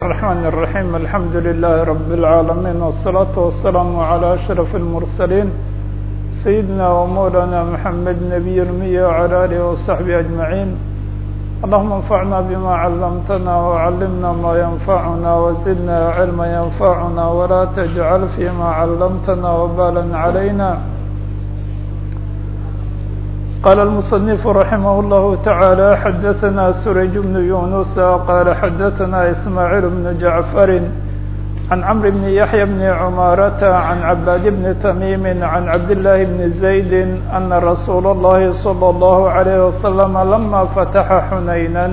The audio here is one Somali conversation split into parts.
الرحمن الرحيم الحمد لله رب العالمين والصلاة والسلام على أشرف المرسلين سيدنا ومولانا محمد نبي المية وعلى آله وصحبه أجمعين اللهم انفعنا بما علمتنا وعلمنا ما ينفعنا وزدنا علما ينفعنا ولا تجعل فيما علمتنا وبالا علينا قال المصنف رحمه الله تعالى حدثنا سريج بن يونس قال حدثنا إسماعيل بن جعفر عن عمرو بن يحيى بن عمارة عن عباد بن تميم عن عبد الله بن زيد أن رسول الله صلى الله عليه وسلم لما فتح حنينا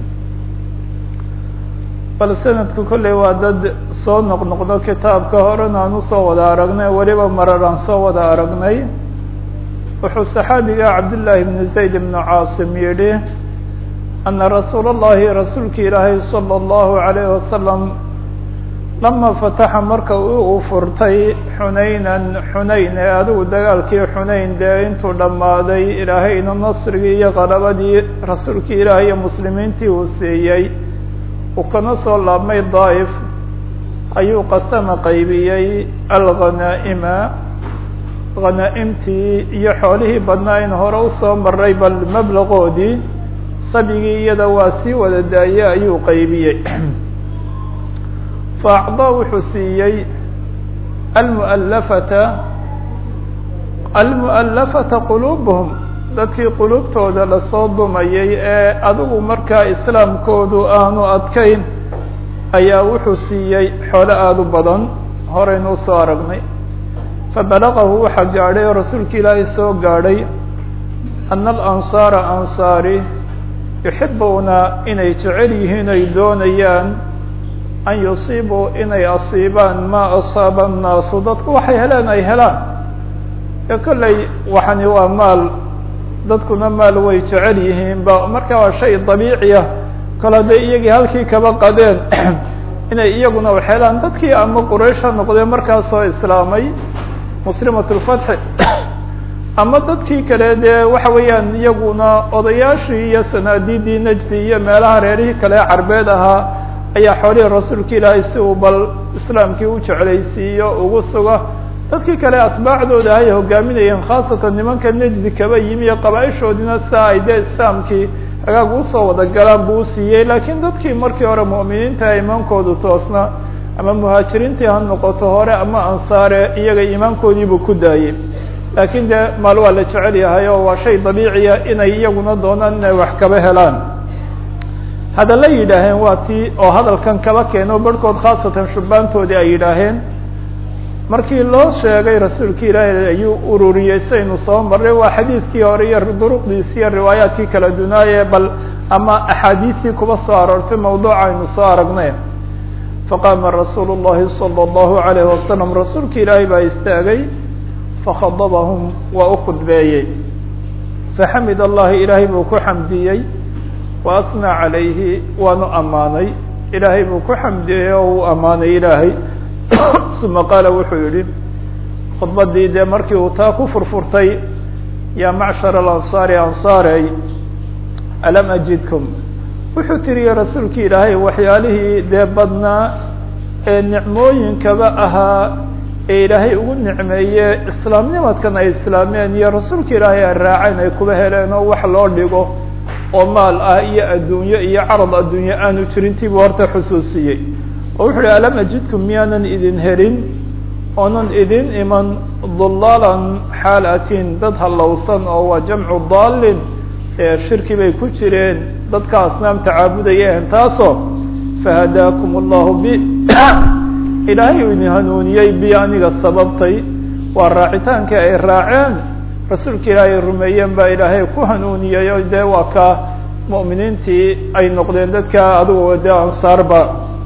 bal sanadku kolley waa dad soo noqnoqdo kitaabka horena aan usoo wada aragnay weliba marar aan soo wada aragnay wuxuu saxaabiga cabdillaahi bni zayd ibnu caasim yidhi ana rasuula اllahi rasuulka ilaahay salى اllahu alayh wasalam lama fataxa marka uu furtay xunaynan xunayn ee adigu dagaalkii xunayn dee intuu dhammaaday ilaahayna nasrigii iyo qalabadii rasuulkii ilaahay iyo muslimiintii uu siiyey uu kana soo laabmay daa'if ayuu qasama qaybiyey alghanaa'ima khanaa'imtii iyo xoolihii badnaa in hore usoo maray bal mablaqoodii sabigii iyada waa sii wada daayey ayuu qaybiyey fa acdaa wuxuu siiyey almu'allafata almu'allafata quluubuhum dadkii quluubtooda lasoo dumayay ee adigu markaa islaamkoodu aanu adkayn ayaa wuxuu siiyey xoolo aada u badan horeynu usoo aragnay fabalagahu waxaa gaadhay oo rasuulka ilaahay soo gaadhay ana alansaara ansaari yuxibuuna inay jecel yihiin ay doonayaan an yusiibuu inay asiibaan maa asaaba annaasu dadku waxay heleen ay helaan ee kolley waxani waa maal dadkuna maal way jecel yihiin ba marka waa shay dabiiciya kale hadday iyagii halkii kaba qadeen inay iyaguna wax helaan dadkii ama quraysha noqdee markaasoo islaamay muslimat lfatxi ama dadkii kale dee waxa weeyaan iyaguna odayaashii iyo sanaadiidii najdi iyo meelaha reerihii kale carbeed ahaa ayaa xoolihii rasuulka ilaahay si uu bal islaamkii u jeclaysiiyo ugu suga dadkii kale atbaacdooda ay hogaaminayeen khaasatan nimanka najdi kaba yimi iyo qabaaishoodina saa ay dee islaamkii hagaag usoo wada galaan buu usiiyey laakiin dadkii markii hore mu'miniinta imaankoodu toosna ama muhaajiriintii ha noqoto hore ama ansaare iyaga iimaankoodiibuu ku daayey laakiin dee maal waa la jecel yahay oo waa shay dabiiciya inay iyaguna doonaan inay wax kaba helaan hadalla yidhaaheen waa tii oo hadalkan kaba keeno barhkood khaasatan shubbaantoodii ay yidhaaheen markii loo sheegay rasuulka ilaahay ayuu ururiyey saynu soo marray waa xadiidkii hore iyo duruqdiisi iyo riwaayaadkii kala dunaaye bal ama axaadiistii kuba soo aroortay mawduuca aynu soo aragnay faqaama rasuulu اllahi salى اllahu alayh wasalam rasuulka ilaahay baa istaagay fakhadabahum waa u khudbeeyey faxamid allahi ilaahay buu ku xamdiyey wa asnaa calayhi waanu ammaanay ilaahay buu ku xamdiyey oo uu ammaanay ilaahay uma qaala wuxuu yihi khudbadii dee markii uu taa ku furfurtay yaa macshar alansaari ansaarey alam ajidkum wuxuu tiriyey rasuulka ilaahay waxyaalihii dee badnaa ee nicmooyinkaba ahaa ee ilaahay ugu nicmeeye islaamnimadkan ay islaameen iyo rasuulka ilaahay ay raaceen ay kuba heleen oo wax loo dhigo oo maal ah iyo adduunyo iyo carad adduunye aanu jirintiibuu horta xusuusiyey oo wuxu uhi alam ajidkum miyaanan idin helin oonan idin iman dulaalan xaalatin dad hallowsan oo waa jamcu daalin ee shirki bay ku jireen dadka asnaamta caabudayeen taasoo fahadaakum allahu bi ilaahay uu idin hanuuniyey bi aniga sababtay waa raacitaankii ay raaceen rasuulka ilaahay rumeeyeen baa ilaahay ku hanuuniyey o dee waa ka mu'miniintii ay noqdeen dadka adigu dee ansaarba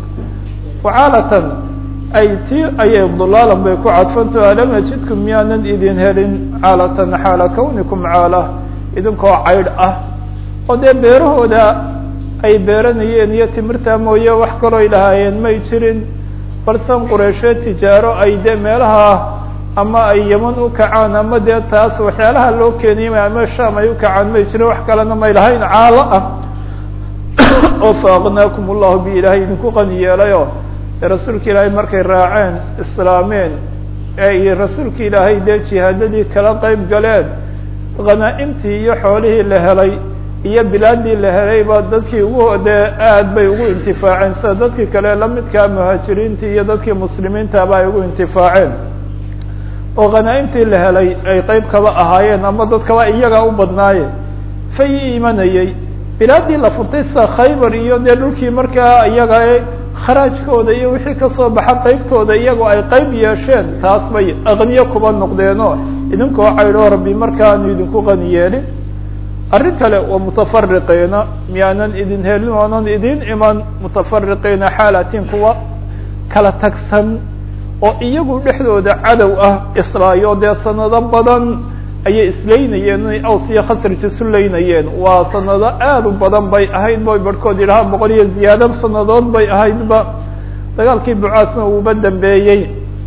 wacaalatan ay ti ayay dulaalan bay ku cadfanto alam ajidkum miyaanan idin helin caalatan xaala kawnikum caala idinkoo caydh ah oo dee beerahooda ay beeranayeen iyo timirtaa mooye wax kaloo ay lahaayeen may jirin balsan qureysheed tijaaro ay dee meelaha ama ay yeman u kacaan ama dee taas waxyaalaha loo keeniyay ama sham ay u kacaan may jirin wax kalena may lahayn caalo ah oo faaqnaakum ullahu bi ilaahay idinku qani yeelayo rasuulka ilaahay markay raaceen islaameen ee rasuulka ilaahay dee jihaadadii kala qeyb galeen khanaa'imtii iyo xoolihii la helay iyo bilaadii la helay ba dadkii ugu dee aad bay ugu intifaaceen sida dadkii kale lamidkaa muhaajiriintii iyo dadkii muslimiintaba ay ugu intifaaceen oo khanaa'imtii la helay ay qeyb kaba ahaayeen ama dadkaba iyagaa u badnaaye fay imanayey bilaadii la furtay sida khaybar iyo dee dhulkii markaa iyaga kharaajkooda iyo wixii kasoo baxa qeybtooda iyagoo ay qeyb yeesheen taas bay aqniyo kuba noqdeenoo idinkoo caydhoo rabbi markaanu idinku qani yeelin arrin kale waa mutafariqiina miyaanan idin helin oonan idin iman mutafariqiina xaalatiin kuwa kala tagsan oo iyagu dhexdooda cadow ah islaayo dee sanado badan ayay isleynayeen inay aws iyo khasraj isu leynayeen waa sanado aad u badan bay ahayd bay barhkood yidhaha boqol iyo ziyaado sanadood bay ahaydba dagaalkii bucaasna uuba dambeeyey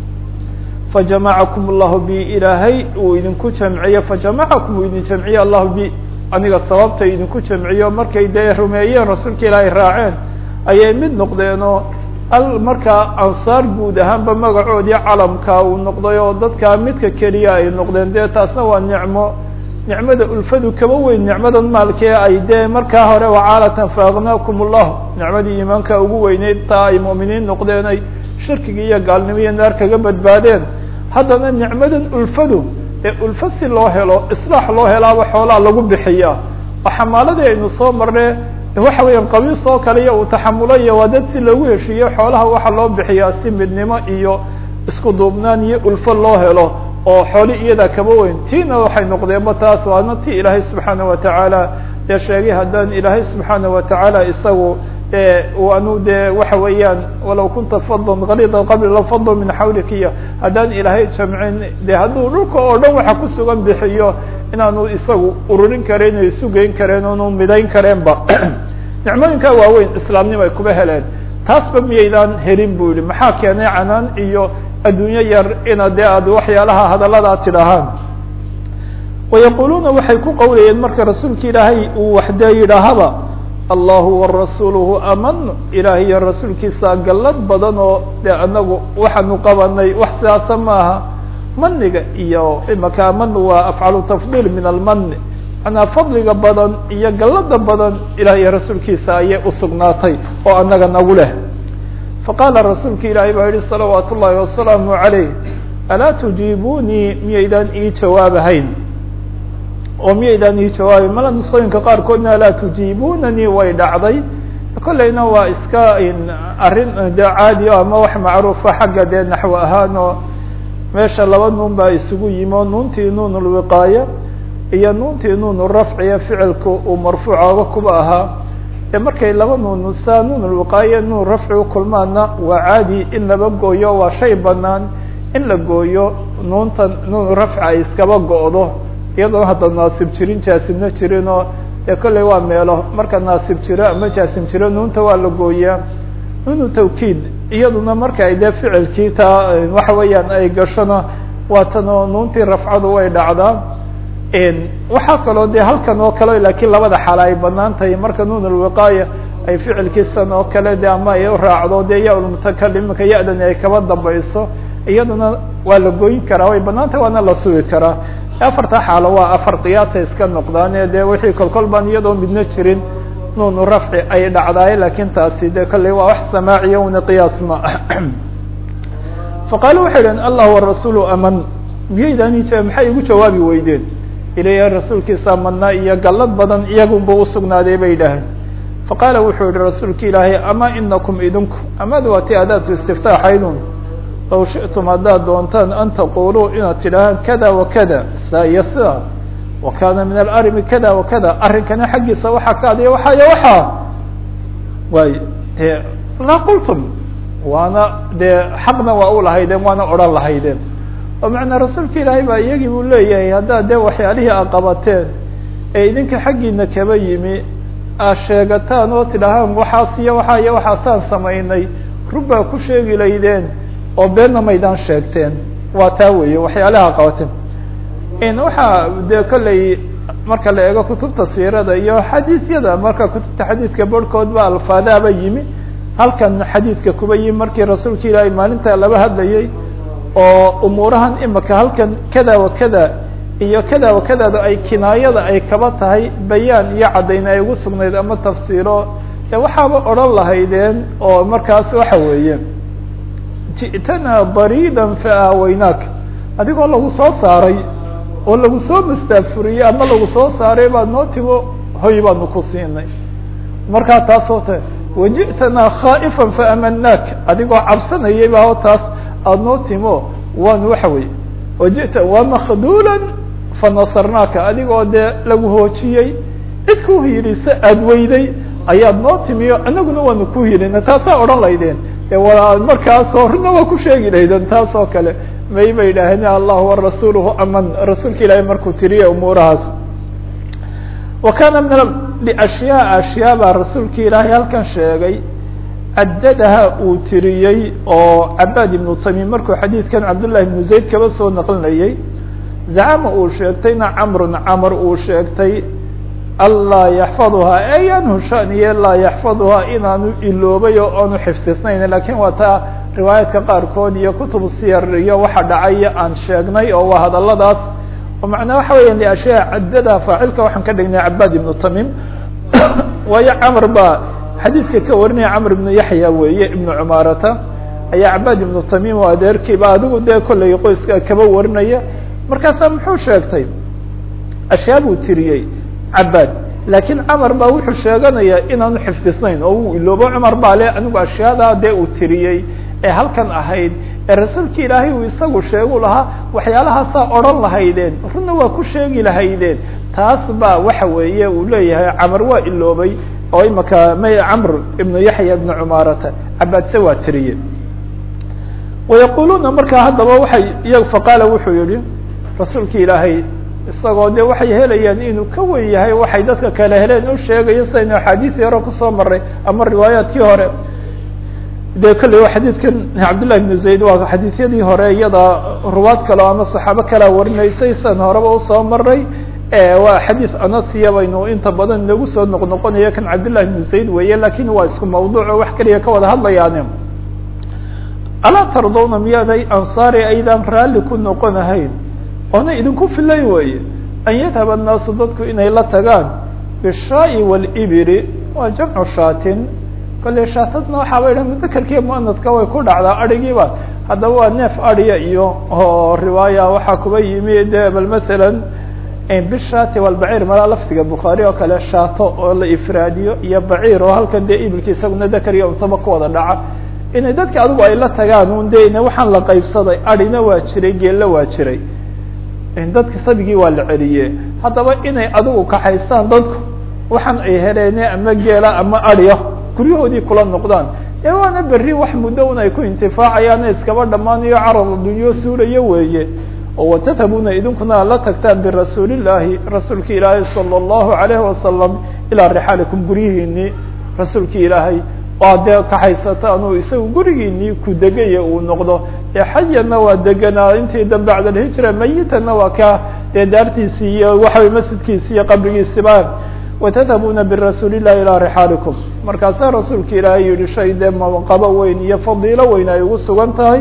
fajamacakum allahu bi ilaahay uu idinku jamciyo fajamacakum uu idin jamciye allahu bi aniga sababta idinku jamciyo markay dee rumeeyeen rasuulka ilaahay raaceen ayay mid noqdeenoo al markaa ansaar guud ahaanba magacoodii calamka uu noqday oo dadkaa midka keliya ay noqdeen dee taasna waa nicmo nicmada ulfadu kaba weyn nicmadan maalkee ay dee markaa hore wacaalatan faaqnaakum ullah nicmadii iimaanka ugu weyneyd taa ay mu'miniin noqdeen ay shirkiga iyo gaalnimo iyo naar kaga badbaadeen haddana nicmadan ulfadu ee ulfa si loo helo islaax loo helaaba xoolaa lagu bixiya oo xamaaladii aynu soo marne waxa weeyaan qabiis oo kale iyo uu taxamulayo waa dad si loogu heshiiyo xoolaha waxaa loo bixiyaa si midnimo iyo isku duubnaan iyo ulfo loo helo oo xooli iyadaa kaba weyn tiina waxay noqdeenba taas waana ti ilaahay subxaana watacaala dee sheegay haddaan ilaahay subxaana watacaala isagu anu dee waxa weeyaan walaw kunta fadlan kalida qabli lafadlu min xawlika iyo haddaan ilaahay jamcin de hadduu dhulka oo dhan waxa ku sugan bixiyo inaanu isagu ururin karen o isu geyn kareen onu midayn kareenba nicmooyinkaa waaweyn islaamnimo ay kuba heleen taasba miyaydaan helin bu yihi maxaa keenay canaan iyo adduunyo yar ina dee aad waxyaalaha hadaladaa tidhahaan wayaquluuna waxay ku qowlayeen marka rasuulka ilaahay uu waxdee yidhaahaba allahu warasuuluhu aman ilaah iyo rasuulkiisa gallad badan oo dee anagu waxaanu qabanay wax sidaasa maaha maniga iyo imaka aman waa afcalu tafdiil min almani manaa fadliga badan iyo gallada badan ilah iyo rasuulkiisa ayay usugnaatay oo anaga nagu leh faqaala rasuulka ilaahay baa yihi salawaat ullahi wasalaamu calayh alaa tujiibunii miyaydaan ii jawaabahayn oo miyaydaan ii jawaabay mala nusqooyinka qaarkoodna alaa tujiibunanii way dhacday kolleyna waa iska arrin de caadi o ama wax macruufa xagga dee naxwo ahaan oo meesha laba nuun baa isugu yimi oo nuuntii nuun lwiqaaya iyo nuuntii nuun rafciya ficilka uu marfuucooga kuba ahaa ee markay laba nuun saa nuun lwiqaaya nuun rafci ukulmaana waa caadi in laba gooyo waa shay banaan in la gooyo nuuntan nuun rafci ay iskaba go'do iyadoona hadda naasib jirin jaasimna jirin oo dee kolley waa meelo marka naasib jiro ama jaasim jiro nuunta waa la gooyaa nuunu tawkiid iyaduna marka ay dee ficilkii taa waxa weeyaan ay gashona waatano nuuntii rafcadu way dhacdaa waxaa kaloo dee halkan oo kale laakiin labada xaala ay banaan tahay marka nuun alwiqaaya ay ficilkiisan oo kale de ama ay raacdo dee ya lmutakalim iminka ya-dani ay kaba dambayso iyaduna waa la gooyin karaa way banaan tahay waana la sugi karaa afarta xaalo waa afar qiyaasa iska noqdaane dee wixii kolkol baan iyadoo midna jirin nuunu rafci ay dhacdaay lakin taasi de kolley waa wax samaaciya una qiyaas ma faqaala waxay dhaheen allah warasuulu aman miyaydaan maxay igu jawaabi weydeen ilaah rasuulkiisa amanaa iyo gallad badan iyagunba usugnaaday bay dhaheen faqaala wuxuu yihi rasuulka ilaahay ama inakum idinku amada waa ti adaatu istiftaaxaydun law shiئtum haddaad doontaan an taquluu inaad tidhaahaan kada wakada saa iyo sida wa kana min alarimi kada wakada arrinkana xaggiisa waxaa ka adiya waxaa iyo waxaa waay de laa qultum waana dee xaqna waa u lahaydeen waana odhan lahaydeen oo macnaa rasuulka ilaahay baa iyagii buu leeyahay haddaad dee waxyaalihii a qabateen ee idinka xaggiina kaba yimi aad sheegataan oo tidhaahaan waxaas iyo waxaa iyo waxaasaan samaynay run baa ku sheegi laydeen oo beenna maydaan sheegteen waa taa weeye waxyaalaha qabateen waxaa dee kolley marka la eego kutubta siirada iyo xadiisyada marka kutubta xadiidka barhkood ba alfaadaaba yimi halkan xadiidka kuba yimi markii rasuulka ilaahay maalinta laba hadlayay oo umuurahan imika halkan kada wa kada iyo kada wa kadaada ay kinaayada ay kaba tahay bayaan iyo caddayn ay ugu sugnayd ama tafsiiro e waxaaba odhan lahaydeen oo markaas waxa weeye ji'tana dariidan fa aaweynaak adigoo lagu soo saaray oo lagu soo mastaafuriyey ama lagu soo saaray baad noo timo hoy baanu ku siinay markaa taasoo ta waji'tanaa khaa'ifan faamanaak adigoo cabsanayay ba o taas aada noo timo waanu waxa weye waji'ta waa makduulan fanasarnaaka adigoo dee lagu hoojiyey cid ku hiilisa aada weyday ayaad noo timiyo anaguna waanu ku hiilina taasaa odhan laydeen e wa markaasoo runa waa ku sheegi laydeen taas oo kale may ba yidhaaheen allahu warasuuluhu aman rasuulka ilaahay markuu tiriye umuurahaas wa kana min liashyaa ashyaa baa rasuulka ilaahay halkan sheegay caddadaha uu tiriyey oo cabaad ibnu tamim markuu xadiidkan cabdullahi ibnu zayd kaba soo naqlinayay zacama uu sheegtayna camrun camr uu sheegtay anlaa yaxfaduhaa ey anhu shaniye laa yaxfaduhaa inaanu iloobay oo aanu xifdisnayn lakin waa taa riwaayaadka qaarkood iyo kutubu siyar iyo waxa dhacay aan sheegnay oo waa hadaladaas oo macnaa waxa weya liashyaa caddada faacilka waxaan ka dhignay cabaad ibnu tamim waayo camr baa xadiidka ka warinaya camr ibnu yaxya weeye ibnu cumaarata ayaa cabaad ibnu tamim oo adeerkiiba adigu dee kollay qoyska kaba warinaya markaasaa muxuu sheegtay ashyaa buu tiriyey cabaad laakiin camar baa wuxuu sheeganayaa inaanu xifdisnayn oo uu iloobo cumar baa le anigu ashyaada dee uu tiriyey ee halkan ahayd ee rasuulka ilaahay uu isagu sheegu lahaa waxyaalahaasaa odhan lahaydeen runna waa ku sheegi lahaydeen taas baa waxa weeye uu leeyahay camar waa iloobay oo imaka may camr ibnu yaxya ibnu cumaarata cabaadse waa tiriye wayaquluuna markaa haddaba waxay iy faqaala wuxuu yihi rasuulka ilaahay isagoo de waxay helayaan inuu ka wen yahay waxay dadka kale heleen u sheegayo sidaynu axaadiisii hore kusoo maray ama riwaayaadkii hore de kolley xadiidkan cabdullahi ibnu zayd waa xadiisyadii hore iyada ruwaad kale ama saxaabo kalea warinaysay san horeba usoo maray waa xadiid anasiya baynu inta badan inagu soo noqnoqonayo kan cabdullahi ibnu zayd weeye lakin waa isku mawduuco wax keliya ka wada hadlayaane alaa tardawna miyaaday ansaari aydaan raalli ku noqonahayn oona idinku filay weeye an yadhaba annaasu dadku inay la tagaan bishaai walibiri waa jamcu shaatin kolley shaatadna waxaaba idha mudakarkiiya muanadka way ku dhacdaa adhigiiba haddaba waa neef adhiya iyo oo riwaaya waxaa kuba yimi de bal masalan bishaati walbaciir malaa lafdiga bukhaari oo kale shaato oo la ifraadiyo iyo baciir oo halkan dee ibilka isaguna dakar iyo unsaba ku wada dhaca inay dadka adigu ay la tagaan un de ina waxaan la qaybsaday adhina waa jiray geella waa jiray dadki sabigii waa la celiye haddaba inay adigu kaxaystaan dadku waxaan ay heleene ama geela ama adhiya guryahoodii kula noqdaan ee waana berri wax muddo un ay ku intifaacayaan iskaba dhammaanayo carad adduunyo suulayo weeye oo watadhabuna idinkuna la tagtaan birasuulillaahi rasuulki ilaahay sala allahu alayhi wasalam ilaa rixaalikum guryihiinii rasuulki ilaahay waa dee kaxaysataan uu isagu gurigiinii ku degaya uu noqdo ee xayanna waa deganaa intii da bacd alhijra mayitanna waa ka dee daartiisii iyo waxawey masjidkiisi iyo qabrigiisiba watadhabuna birasuuli llahi ilaa rixaalikum markaasaa rasuulka ilaahay yihi shay dee maqabo weyn iyo fadiilo weyn ay ugu sugan tahay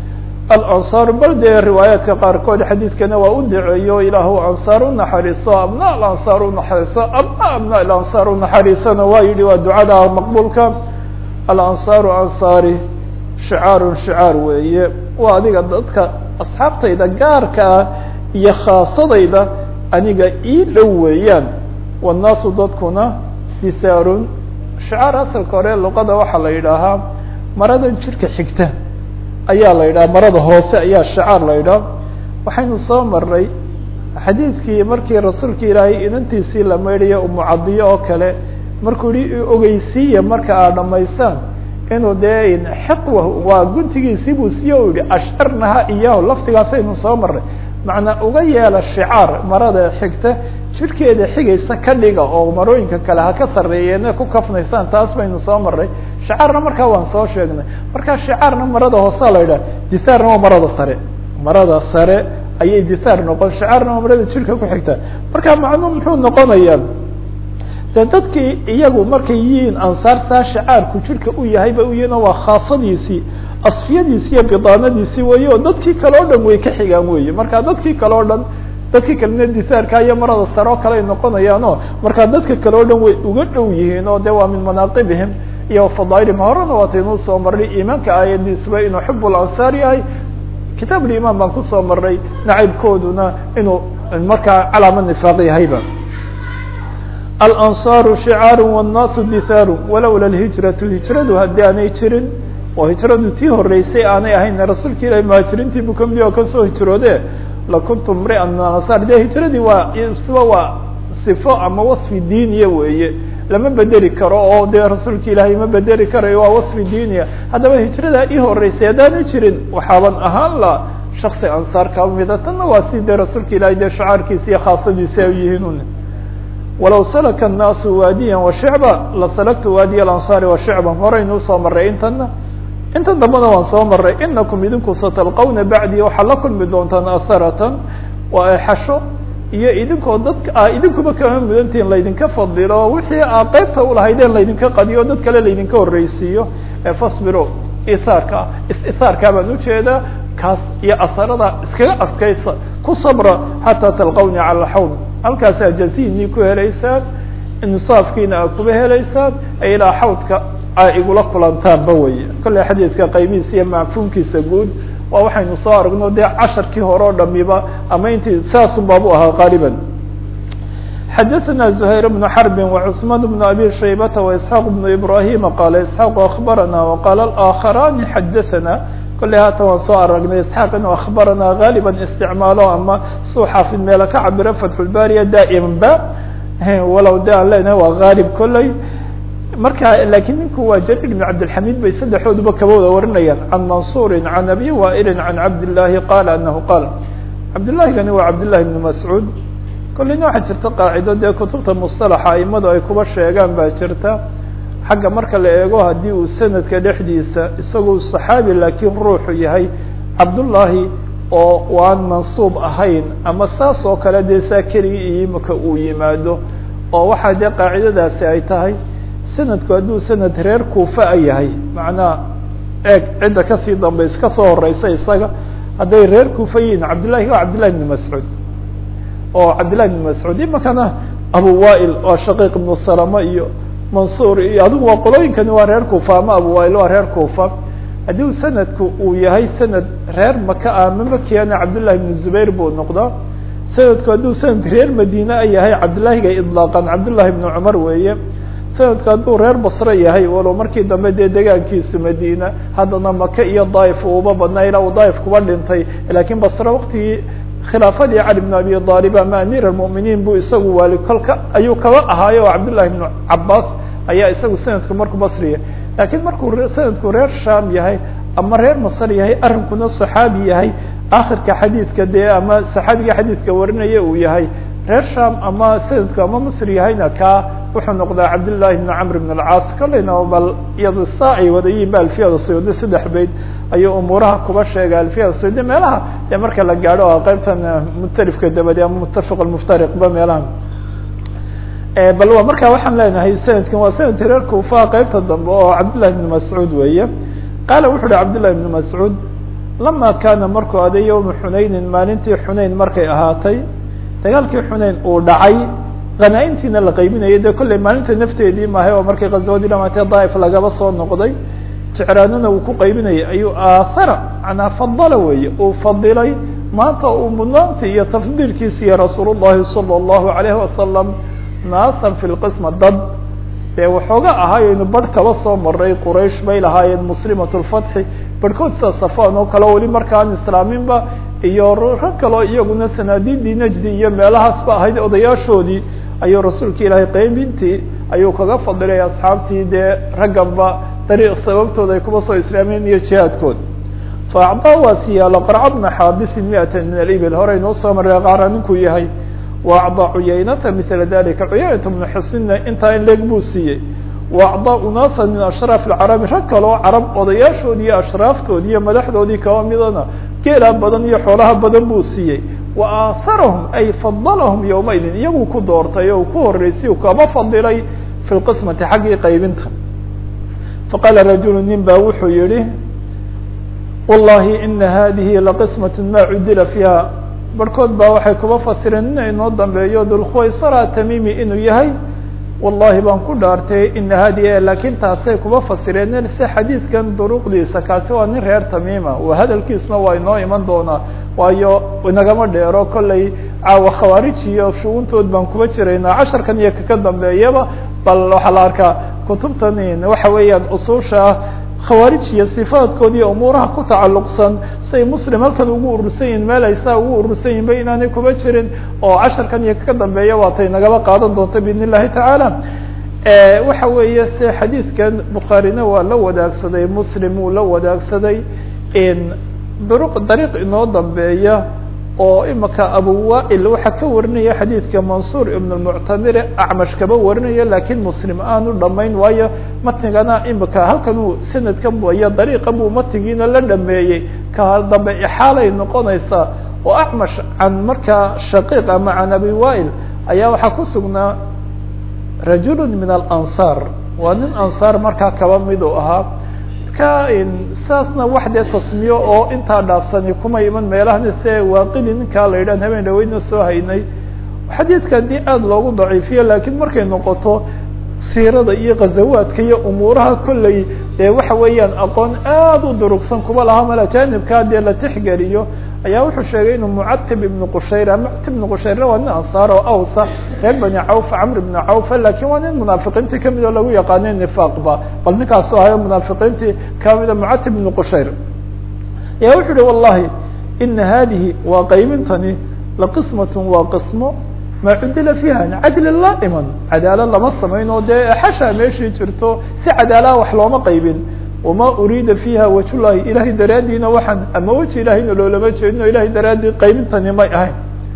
alansaar bal dee riwaayaadka qaarkood xadiidkana waa u duceeyo ilaahu ansaar unaxariiso abna alansaar unaxariiso abna abna alansaar unaxariisona waa yihi waa ducada maqbuulka alansaaru ansaari shicaarun shicaar weeye waa adiga dadka asxaabtayda gaarka ah iyo khaasadayda aniga ii dhow weeyaan wannaasu dadkuna disaarun shicaar asalka hore luqada waxaa la yidhaahaa maradan jirka xigta ayaa la yidhaha marada hoose ayaa shicaar la yidhaha waxaynu soo maray xadiidkii markii rasuulka ilaahay inantiisii la maydhayo umucadiyo oo kale markuu yihi ogeysiiya marka aad dhamaysaan inuu dee xiqwa waa guntigiisii buu siiye u yihi asharnaha iyaho laftigaasaynu soo maray macnaa uga yeela shicaar marada xigta jirkeeda xigaysa ka dhiga oo marooyinka kale ha ka sarreeyeene ku kafnaysaan taas baynu soo maray shicaarna markaa waan soo sheegnay markaa shicaarna marada hoosea la yidhaha disaarna waa marada sare marada sare ayay dithaar noqon shacaarna waa marada jirka ku xigta marka macnuu muxuu noqonayaa de dadkii iyagu markay yihiin ansaar saa shacaarku jirka u yahay ba u yihiin oo waa khaasadiisii asfiyadiisi iyo bidaanadiisii weeye oo dadkii kale o dhan way ka xigaan weye marka dadkii kale o dhan dadkii kalena disaarka iyo marada sare oo kale ay noqonayaano markaa dadka kale o dhan way uga dhow yihiin oo de waa min manaaqibihim iyo fadaailihim horena waataynuu soo marnay iimaanka aayadiisuba inuu xib lansaar yahay kitaab limaan baan kusoo marnay nacaybkooduna inuu markaa calaama nifaaq yahayba alansaaru shicaaru wannaasu dithaaru walowla lhijratu hijradu haddii aanay jirin oo hijradu tii horeysay aanay ahayn rasuulka ilahi muhaajiriintii buu kamid oo kasoo hijroode lakuntu mrian min ansaar de hijradii waa siba waa sifo ama wasfi diiniya weeye lama bedeli karo oo dee rasuulka ilaahay ma bedeli karayo waa wasfi diiniya haddaba hijradaa ii horeysay haddaanu jirin waxaaban ahaan la shaksi ansaar kamida tanna waa si dee rasuulka ilahay dee shacaarkiisa iyo khaasadiisi ay yihiin walow salaka الnaasu waadiya washicba lasalaktu waadiya alansaari washicba horaynu usoo maray intana inta dambana waan soo maray inakum idinku satalqawna bacdi waxaa la kulmi doontaan asaratan waa exasho iyo idinkoo dadka a idinkuba kama mudantihin laydinka fadilo wixii aa qeybta ulahaydeen laydinka qadiyo dad kale laydinka horreysiiyo fasbiro ithaarka is-ithaarkaa baan ujeedaa kaas iyo asarada iskaga adkaysa ku sabra xataa talqawni cala xawn halkaasaa jaziinii ku helaysaan insaafkiina aa kuba helaysaan ee ilaa xawdka a igula kulantaanba weye kolley xadiidka qaybihiisa iyo macfuumkiisa guud waa waxaynu soo aragno dee casharkii hore o dhamiba ama intii saasun baabu ahaa qaaliban xadaثna زhayr بن xرb وcثman بن abi shaybata وإسحاaq بن ibrahima qala isحاaq aخbarana وqala الآkخarani xadaثna kolley haatan waan soo aragnay isxaaq inuu akhbarana gaaliba isticmaalo ama suu xaafid meela ka cabiro fatxulbaariya daa'iman ba walow de aan leenahay waa gaalib kolley marka lakiin ninku waa jarir bn cabdilxamid bay saddexdooduba kaba wada warinayaan can mansuuri can abi waa'ili can cabdillaahi qala anahu qaal cabdillahigani waa cabdillahi bn mascuud kolleyna waxaa jirta qaacido dee kutubta musطalaxa aimadu ay kuba sheegaan baa jirta xagga marka la eego haddii uu sanadka dhexdiisa isagoo صaxaabi laakiin ruuxu yahay cabdullaahi oo waan mansuub ahayn ama saas oo kale dee saa keligii imika uu yimaado oo waxaa dee qaacidadaasi ay tahay sanadku hadduu sanad reer kuufa a yahay macnaa eeg cidda kasii dambaysa kasoo horeysa isaga hadday reer kuufa yihiin cabdillahi waa cabdillahi bn mascuud oo cabdillahi bn mascuud imikana abu wail waa shaqiiq ibnu salama iyo mansuur iyo adigu waa qolooyinkani waa reer kuufa ama abu wail waa reer kuufa haddii u sanadku uu yahay sanad reer maka ah ma makiana cabdillahi bn zubayr buu noqdaa sanadku hadduu sanad reer madiine a yahay cabdillahiga idlaaqan cabdillahi bn cumar weeye sanadku hadduu reer basre yahay walow markii dambe dee degaankiisu madiina haddana maka iyo daaif uuba badnaa ilaa uu daaif kuba dhintay lakiin basre waktigii khilaafadii cali bn abi aalib ama amiir almuminiin buu isagu waali kolka ayuu kaba ahaayo oo cabdillahi bnu cabaas ayaa isagu sanadku markuu basriya lakiin markuu sanadku reer sham yahay ama reer masr yahay arrinkuna صaxaabi yahay akhirka xadiidka dee ama saxaabiga xadiidka warinaya uu yahay reer sham ama sanadku ama masr yahayna kaa wuxuu noqdaa cabdillahi bn camr bn alcaas kolleyna bal iyado saa ay wadayiin ba alfiyada sayuudi saddex bayd ayuu umuuraha kuba sheegay alfiyada sayuudi meelaha dee marka la gaadho oo qaybtan mutalifka dabadi ama mutafiq muftariqba meelaha bal wa marka waxaan leenahay sanadkan waa sanadki reer kuufa qeybta dambe oo cabdillahi bn mascuud weeye qaala wuxu uhi cabdillahi bn mascuud lama kaana markuu aday yowma xunaynin maalintii xunayn markay ahaatay dagaalkii xunayn uu dhacay hanaaimtiina la qaybinayay dee kolley maalinta nafteedii maahay oo markii qaswadii dhamaatee daaif lagaba soo noqday jecraanuna uu ku qaybinayay ayuu aahara manaa fadala weeye uu fadilay maanta uu mudnaantii iyo tafdiilkiisiiyo rasuul llahi salى اllahu alayhi wasalam naasan fi lqisma dad dee waxooga ahaayaynu barh kaba soo maray quraysh bay lahaayeen muslimat lfatxi barhkood sida safan oo kale weli markaan islaaminba iyo rag kaloo iyaguna sanaadiidii najdi iyo meelahaasba ahayd odayaashoodii ayuu rasuulka ilaahay qaybintii ayuu kaga fadilay asxaabtii dee ragganba dariiq sababtooda ay kuba soo islaameen iyo jihaadkood fa acdaa waa siyaalo qarca bna xaabisin miatan min alibil horey noo soo maray qaara ninkuu yahay wa acdaa cuyaynata mila dalika cuyaynata bnu xusina intaa in leeg buu siiyey wa acdaa unaasa min ashraaf alcarabi rag kaloo carab odayaashoodii iyo ashraaftoodii iyo madaxdoodii kaba midana geelaa badan iyo xoolaha badan buu siiyey wa aaharahum ay fadalahum yowmaidin iyaguu ku doortay oo ku horeysay u kaba fadilay fi lqismati xaggii qaybinta faqaala rajulu nin baa wuxuu yihi wallahi ina hadihi laqismat ma cudila fiiha barhkood baa waxay kuba fasireen ina inoo dambeeyo dulkhuwaysara tamimi inuu yahay wallahi baan ku dhaartay ina hadihi laakiin taasay kuba fasireen se xadiidkan duruqdiisa kaasi waa nin reer tamiima wa hadalkiisna waa inoo iman doonaa waayo inagama dheero kollay caawa khawaarij iyo shuguntood baan kuba jiraynaa casharkan iyo kaka dambeeyaba bal waxaa la arkaa kutubtan waxa weeyaan usuusha khawaarij iyo sifaadkood iyo umuuraha ku tacalluqsan say muslim halkan ugu urursan yihin meel ay saa ugu urursan yihin ba inaanay kuba jirin oo casharkan iyo kaka dambeeya waatay nagaba qaadan doonta biidn illahi tacaala waxa weeye se xadiidkan bukhaarina waa la wadaagsaday muslim wuu la wadaagsaday duruq dariiq inoo dambeeya oo imaka abu wail waxaa ka warinaya xadiidka mansuur ibn lmuctamire acmash kaba warinaya lakiin muslim aanu dhamayn waayo matnigana imika halkan uu sanadkan iyo dariiqa buu matnigiina la dhameeyey ka dambe ixaalay noqonaysaa oo acmash can markaa shaqiiq ama can abi wail ayaa waxaa ku sugnaa rajulu min alansaar waa nin ansaar markaa kaba mid u ahaa marka saasna wax dee tasmiyo oo intaa dhaafsani kuma iman meelahani se waaqili ninkaa la yidhahan habeen dhaweyna soo haynay xadiidka haddii aada loogu daciifiyo lakiin markay noqoto siirada iyo ghazawaadka iyo umuuraha kolley dee waxa weeyaan aqoon aada u durugsan kuba laha mal ajanibkaa dee la tixgeliyo ayaa wuxuu sheegay inuu mucatib ibnu qushayra mucatib ibnu qushayrna waa nin ansaar oo awsa reer bani cawf camr ibnu cawfa lakin waa nin munaafiqiintii kamid oo lagu yaqaanay nifaaqba bal ninkaasu ahayo munaafiqiintii kamida mucatib ibnu qushayr ayaa wuxuu uhi wallahi ina hadihi waa qaybintani laqismat waa qismo ma cudila fiiha cadli la iman cadaala lama samayn oo dee xashaa meeshii jirto si cadaalaha wax looma qaybin wama uriida fiiha wajhullahi ilahay daraadiina waxaan ama weji ilahayna loolama jeedino ilahay daraadii qaybintani may ahayn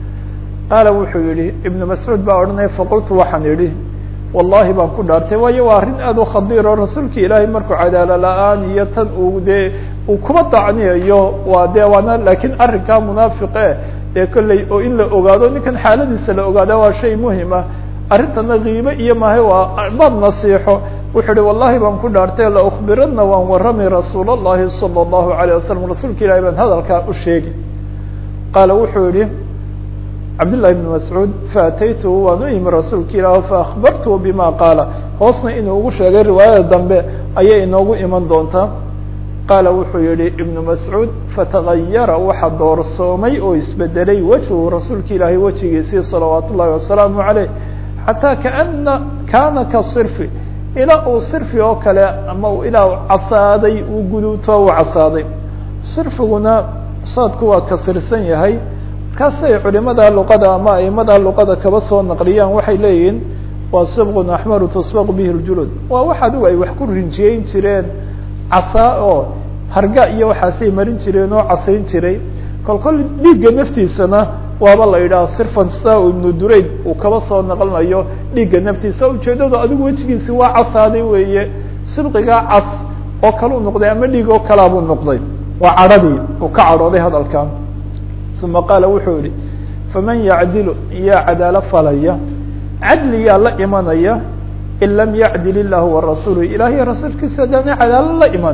qaala wuxuu yihi ibnu mascuud baa odhanaya faqultu waxaan idhi wallahi baan ku dhaartay waayo waa arrin aad u khadiir oo rasuulka ilaahay markuu cadaalo la-aan iyo tan uu dee uu kuba dacniyayo waa de waana lakiin arrinkaa munaafiqe dee kolley oo in la ogaado ninkan xaaladiisa la ogaada waa shay muhima arrintana kiibe iyo mahay waa baad nasiixo wuxuu uhi wallahi baan ku dhaartay laukbiranna waan warramay rasuul اllahi salى اllahu alayه wasalam rasuulka ilahi baan hadalkaa u sheegi qaala wuxuu yihi cabdالlahi بn mascuud faataytuhu waan u imi rasuulka ilaah faakbartuhu bima qaala hoosna inuu ugu sheegay riwaayada dambe ayay inoogu iman doontaa qaala wuxuu yihi ibnu mascuud fatagayara waxa doorsoomay oo isbedelay wejhu rasuulka ilaahay wejigiisii salawaat ullahi wasalaamu عaleyh xataa kaana kana ka sirfi ilaa uu sirfi oo kale ama ilaa casaaday uu guduuto uu casaaday sirfiguna saadku waa kasirsan yahay markaasay culimada luqada ama aimada luqada kaba soo naqliyaan waxay leeyihiin waa sibqun axmaru tusbaqu bihi ljulud waa wax adigu ay wax ku rinjiyeyn jireen casaa oo harga iyo waxaasay marin jireen oo casayn jiray kol kol dhiigga naftiisana waaba la yidhaha sirfan saa ibnu durayd uu kaba soo naqlinayo dhiigga naftiisa ujeedadu adigu wejigiisi waa casaaday weeye sibqigaa cas oo kale u noqday ama dhiig oo kalaa buu noqday waa cadhadii uu ka cadhooday hadalkan uma qaala wuxuu yihi faman yacdilu yaa cadaalo falaya cadliyaa la imanaya in lam yacdil illahu warasuulu ilahiy rasuulkiisa adaana cadaalo la iman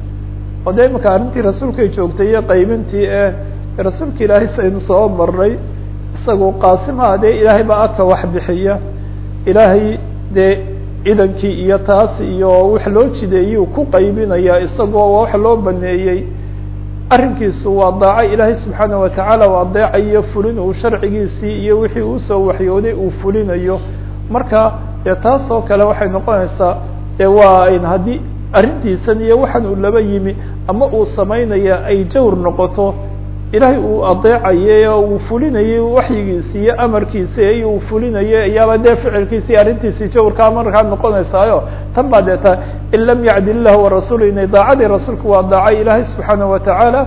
oo de imaka arrintii rasuulkay joogtay iyo qaybintii ee rasuulka ilaahay saynu soo marnay isagu qaasimaha dee ilaahay baa aka wax bixiya ilaahay dee idankii iyo taas iyo wax loo jideeyuu ku qaybinaya isagoo wax loo baneeyey arrinkiisu waa daaco ilaahay subxaana watacaala waa deecayo fulin uu sharcigiisii iyo wixii uusoo waxyooday uu fulinayo marka dee taas oo kale waxay noqonaysaa de waa haddii arrintiisan iyo waxaan uu laba yimi ama uu samaynaya ay jawr noqoto ilaahay uu adeecayay oo uu fulinayay waxyigiisi iyo amarkiisi iyo uu fulinayay ayaaba dee ficilkiisi arrintiisii jawrkaa markaa noqonaysaayo tan baa dee ta in lam yacdil illahu warasuulu inay daacadii rasuulku waa daaca ilaahay subxaana watacaala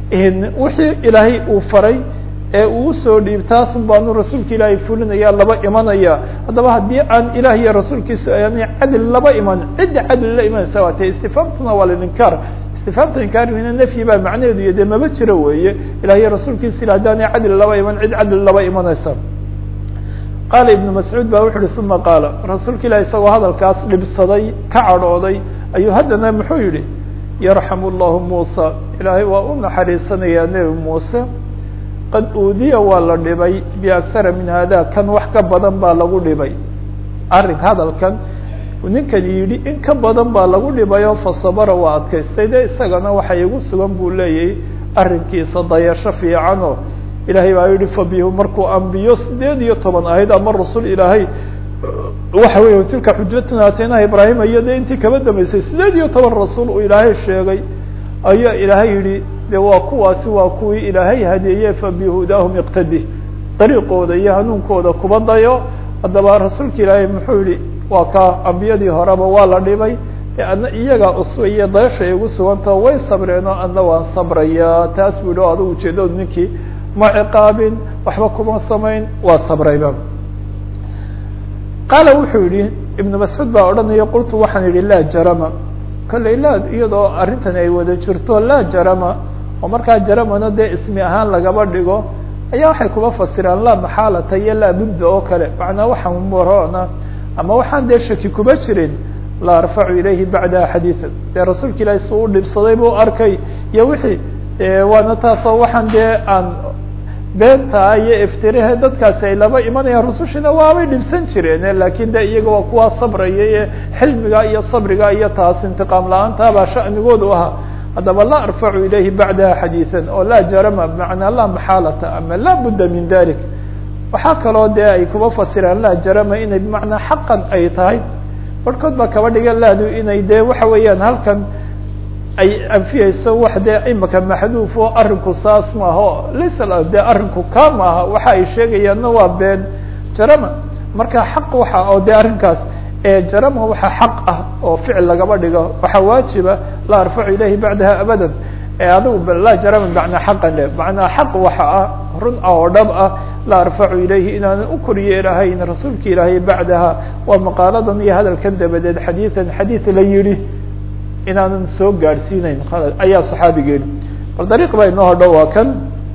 wixii ilaahay uu faray ee uu usoo dhiib taasun baanu rasuulka ilaahay fulinaya laba imanaya haddaba haddii aan ilaah iyo rasuulkiisa aan cadli laba iman cidda cadli la imanaysa waa te istifaamtuna waa lilinkaar istifaamta inkaarina nafyi baa macnaheedu iyo dee maba jiro weeye ilahiyo rasuulkiisa ila haddaanay cadli laba iman cid cadli laba imanaysa qaala ibnu mascuud ba wuxu uhi uma qaala rasuulka ilahi isagoo hadalkaas dhibsaday ka cadhooday ayuu haddana muxuu yihi yarxamu llahu muusa ilaahay waa u naxariisanayaa nebi muuse qad uudiya waa la dhibay biakhara min hada kan wax ka badan baa lagu dhibay arrin hadalkan ninkan yidhi in ka badan baa lagu dhibayo fasabara waa adkaystay de isagana waxa igu sugan buu leeyahay arrinkiisa dayasho fiicanoo ilaahay baa yihi fabihu markuu ambiyo sideed iyo toban ahayd ama rasul ilaahay waxa weeye tilka xujatuna ataynaha ibraahim iyo de intii kaba dambeysay sideed iyo toban rasuul uu ilaahay sheegay ayaa ilaahay yihi de waa kuwaasi waa kuwii ilaahay hadeeye fabihudaahum iqtadi dariiqooda iyo hanuunkooda kuba dayo haddaba rasuulka ilaahay muxuu yihi waa ka ambiyadii horeba waa la dhibay adna iyagaa uswa iyo dayasha ay ugu sugantao way sabreen oo adna waan sabrayaa taas bu yihi o adigu ujeedood ninkii ma ciqaabin waxba kuma samayn waa sabrayba qaala wuxuu yihi ibnu mascuud baa odhanaya qultu waxaan yihi laa jarama kolley laa iyadoo arrintan ay wada jirto laa jarama oo markaa jaramana dee ismi ahaan lagaba dhigo ayaa waxay kuba fasiraan laa maxaalata iyo laa budda oo kale macnaa waxaan morona ama waxaan dee shaki kuba jirin la arfacu ilayhi bacdaha xadiidan dee rasuulka ilaahi su u dhibsaday buu arkay iyo wixii waana taasoo waxaan dee aan beentaa iyo iftirahe dadkaasi ay laba imanayaan rusushina waabay dhibsan jireen lakin de iyaga waa kuwaa sabraya ee xilmiga iyo sabriga iyo taas intiqaam la-aanta baa sha'nigoodu ahaa haddaba la arfacu ilayhi bacdaha xadiidan oo laa jarama bimacnaa laa maxaalata ama laa budda min dalik waxaa kaloo dee ay kuba fasiraan laa jarama inay bimacnaa xaqan ay tahay barhkood baa kaba dhigan laadu inay dee waxa weeyaan halkan ay anfiyeyso wax dee imika maxduuf oo arrinku saas maaho laysa dee arrinku ka maaha waxa ay sheegayaanna waa been jarama marka xaq waxa oo dee arrinkaas jarama waxa xaq ah oo ficil lagaba dhigo waxaa waajiba la arfacu ilayhi bacdaha abadan adigu laa jarama macnaa xaqan le macnaa xaq waxa ah run ah oo dhab ah la arfacu ilayhi inaanan u koriye ilahayn rasuulka ilaahay bacdaha waa maqaaladan iyo hadalkan dabadeed xadiidan xadiid la yihi inaanan soo gaadhsiinayn ayaa saxaabigeeni bal dariiq baa inoo hodho waa kan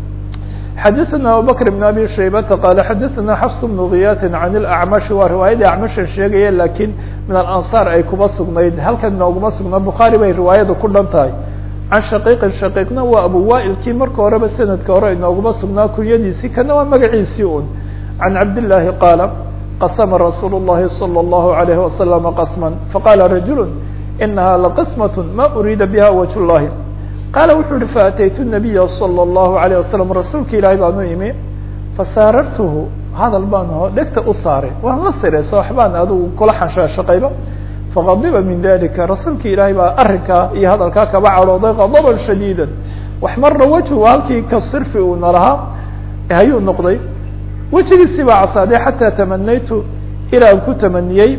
xadaثna abubakr بn abi shaybata qaala xadaثna xafs bnu kiyati can اlacmashi waa riwaayadii acmasha sheegaya lakiin min alansaar ay kuba sugnayd halkan inooguma sugna bukhaari bay riwaayada ku dhan tahay can shaqiiqin shaqiiqna waa abu waailkii marka horeba sanadka hore inooguma sugnaa kunyadiisii kana waa magaciisii un can cabdillaahi qaala qasma rasuul الlahi salى الlahu عalayh waslama qasma faqala rajul inaha laqismaة ma uriida biha wajh الlahi qaala wuxuu uhi faataytu nabiya salى الlahu عalيه wasalam rasuulka ilaahay baan u imi fasaarartuhu hadal baan ho dhegta u saaray waan la siraysa waxbaan adigu kula xanshaashaqayba faqadiba min dalika rasuulka ilaahay baa arrinkaa iyo hadalkaa kaba cadhooday qadaban shadiida wax marna wejhu halkii ka sirfi uuna lahaa hayuu noqday wejigiisii baa casaaday xataa tamanaytu ilaa aan ku tamaniyey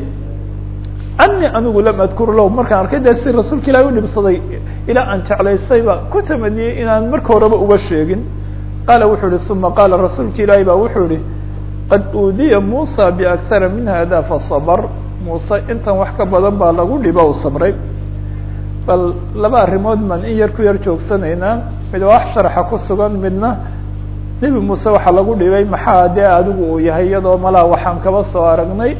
ani anigu lam adkur lahu markaan arkay dee si rasuulka ilahi u dhibsaday ilaa aan jeclaysayba ku tamaniyey inaan marka horeba uga sheegin qaala wuxuu ihi uma qaala rasuulka ilaahi ba wuxuu ihi qad uudiya muusa biakhara min hada fasabr muuse intan wax ka badan baa lagu dhibo u sabray bal laba arrimood baan in yar ku yar joogsanaynaa mid waa wax sharaxa ku sugan midna nebi muuse waxaa lagu dhibay maxaa dee adigu uu yahay iyadoo malaa waxaan kaba soo aragnay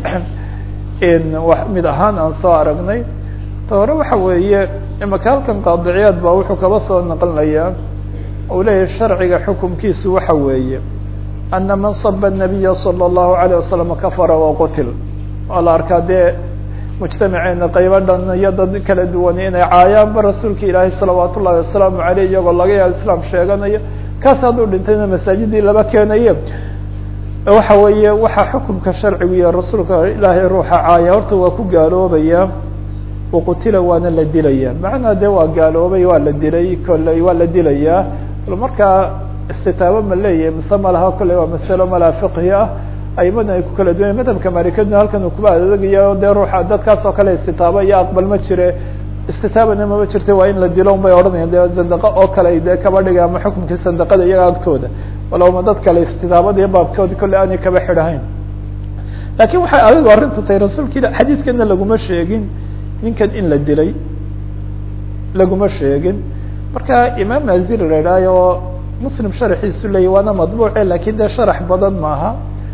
mid ahaan aan soo aragnay ta hore waxa weeye imaka halkan qaadiciyaad baa wuxuu kaba soo naqlinayaa uu leeyahay sharciga xukumkiisu waxa weeye ana man saba الnabiya salى الlahu عalيه wasalam kafara waqtil waa la arkaa dee mujtamaceena qaybo dhan iyo dad kala duwani inay caayaanba rasuulka ilaahay salawaat ullahi wasalaamu aleyh iyagoo laga yaabo islaam sheeganayo kaas hadduu dhintayna masaajidii laba keenaye waxa weeye waxaa xukumka sharcigu iyo rasuulka ilaahay ruuxa caaya horta waa ku gaaloobaya waqutila waana la dilaya macnaa de waa gaaloobay waa la dilay kolley waa la dilayaa bal markaa istitaabo ma leeyahay mise malaha kolley waa masalo malaa fiqhi ah aimada ay ku kala duwanya madhabka malikaduna halkan uu kuba adegaya dee ruuxa dadkaas oo kale istitaabo iyo aqbal ma jire istitaabana mama jirta waa in la dilo un bay odhanayaan de zandaqo oo kale dee kaba dhiga ama xukumkii sandaqada iyaga agtooda walowma dad kale istitaabada iyo baabkoodi kolley aanay kaba xidhahayn lakin waxay adigu arrintu tahay rasuulka ila xadiidkana laguma sheegin ninkan in la dilay laguma sheegin marka imaam maziri la idhaayo muslim sharaxiisu leeyay waana madbuuce lakin dee sharax badan maaha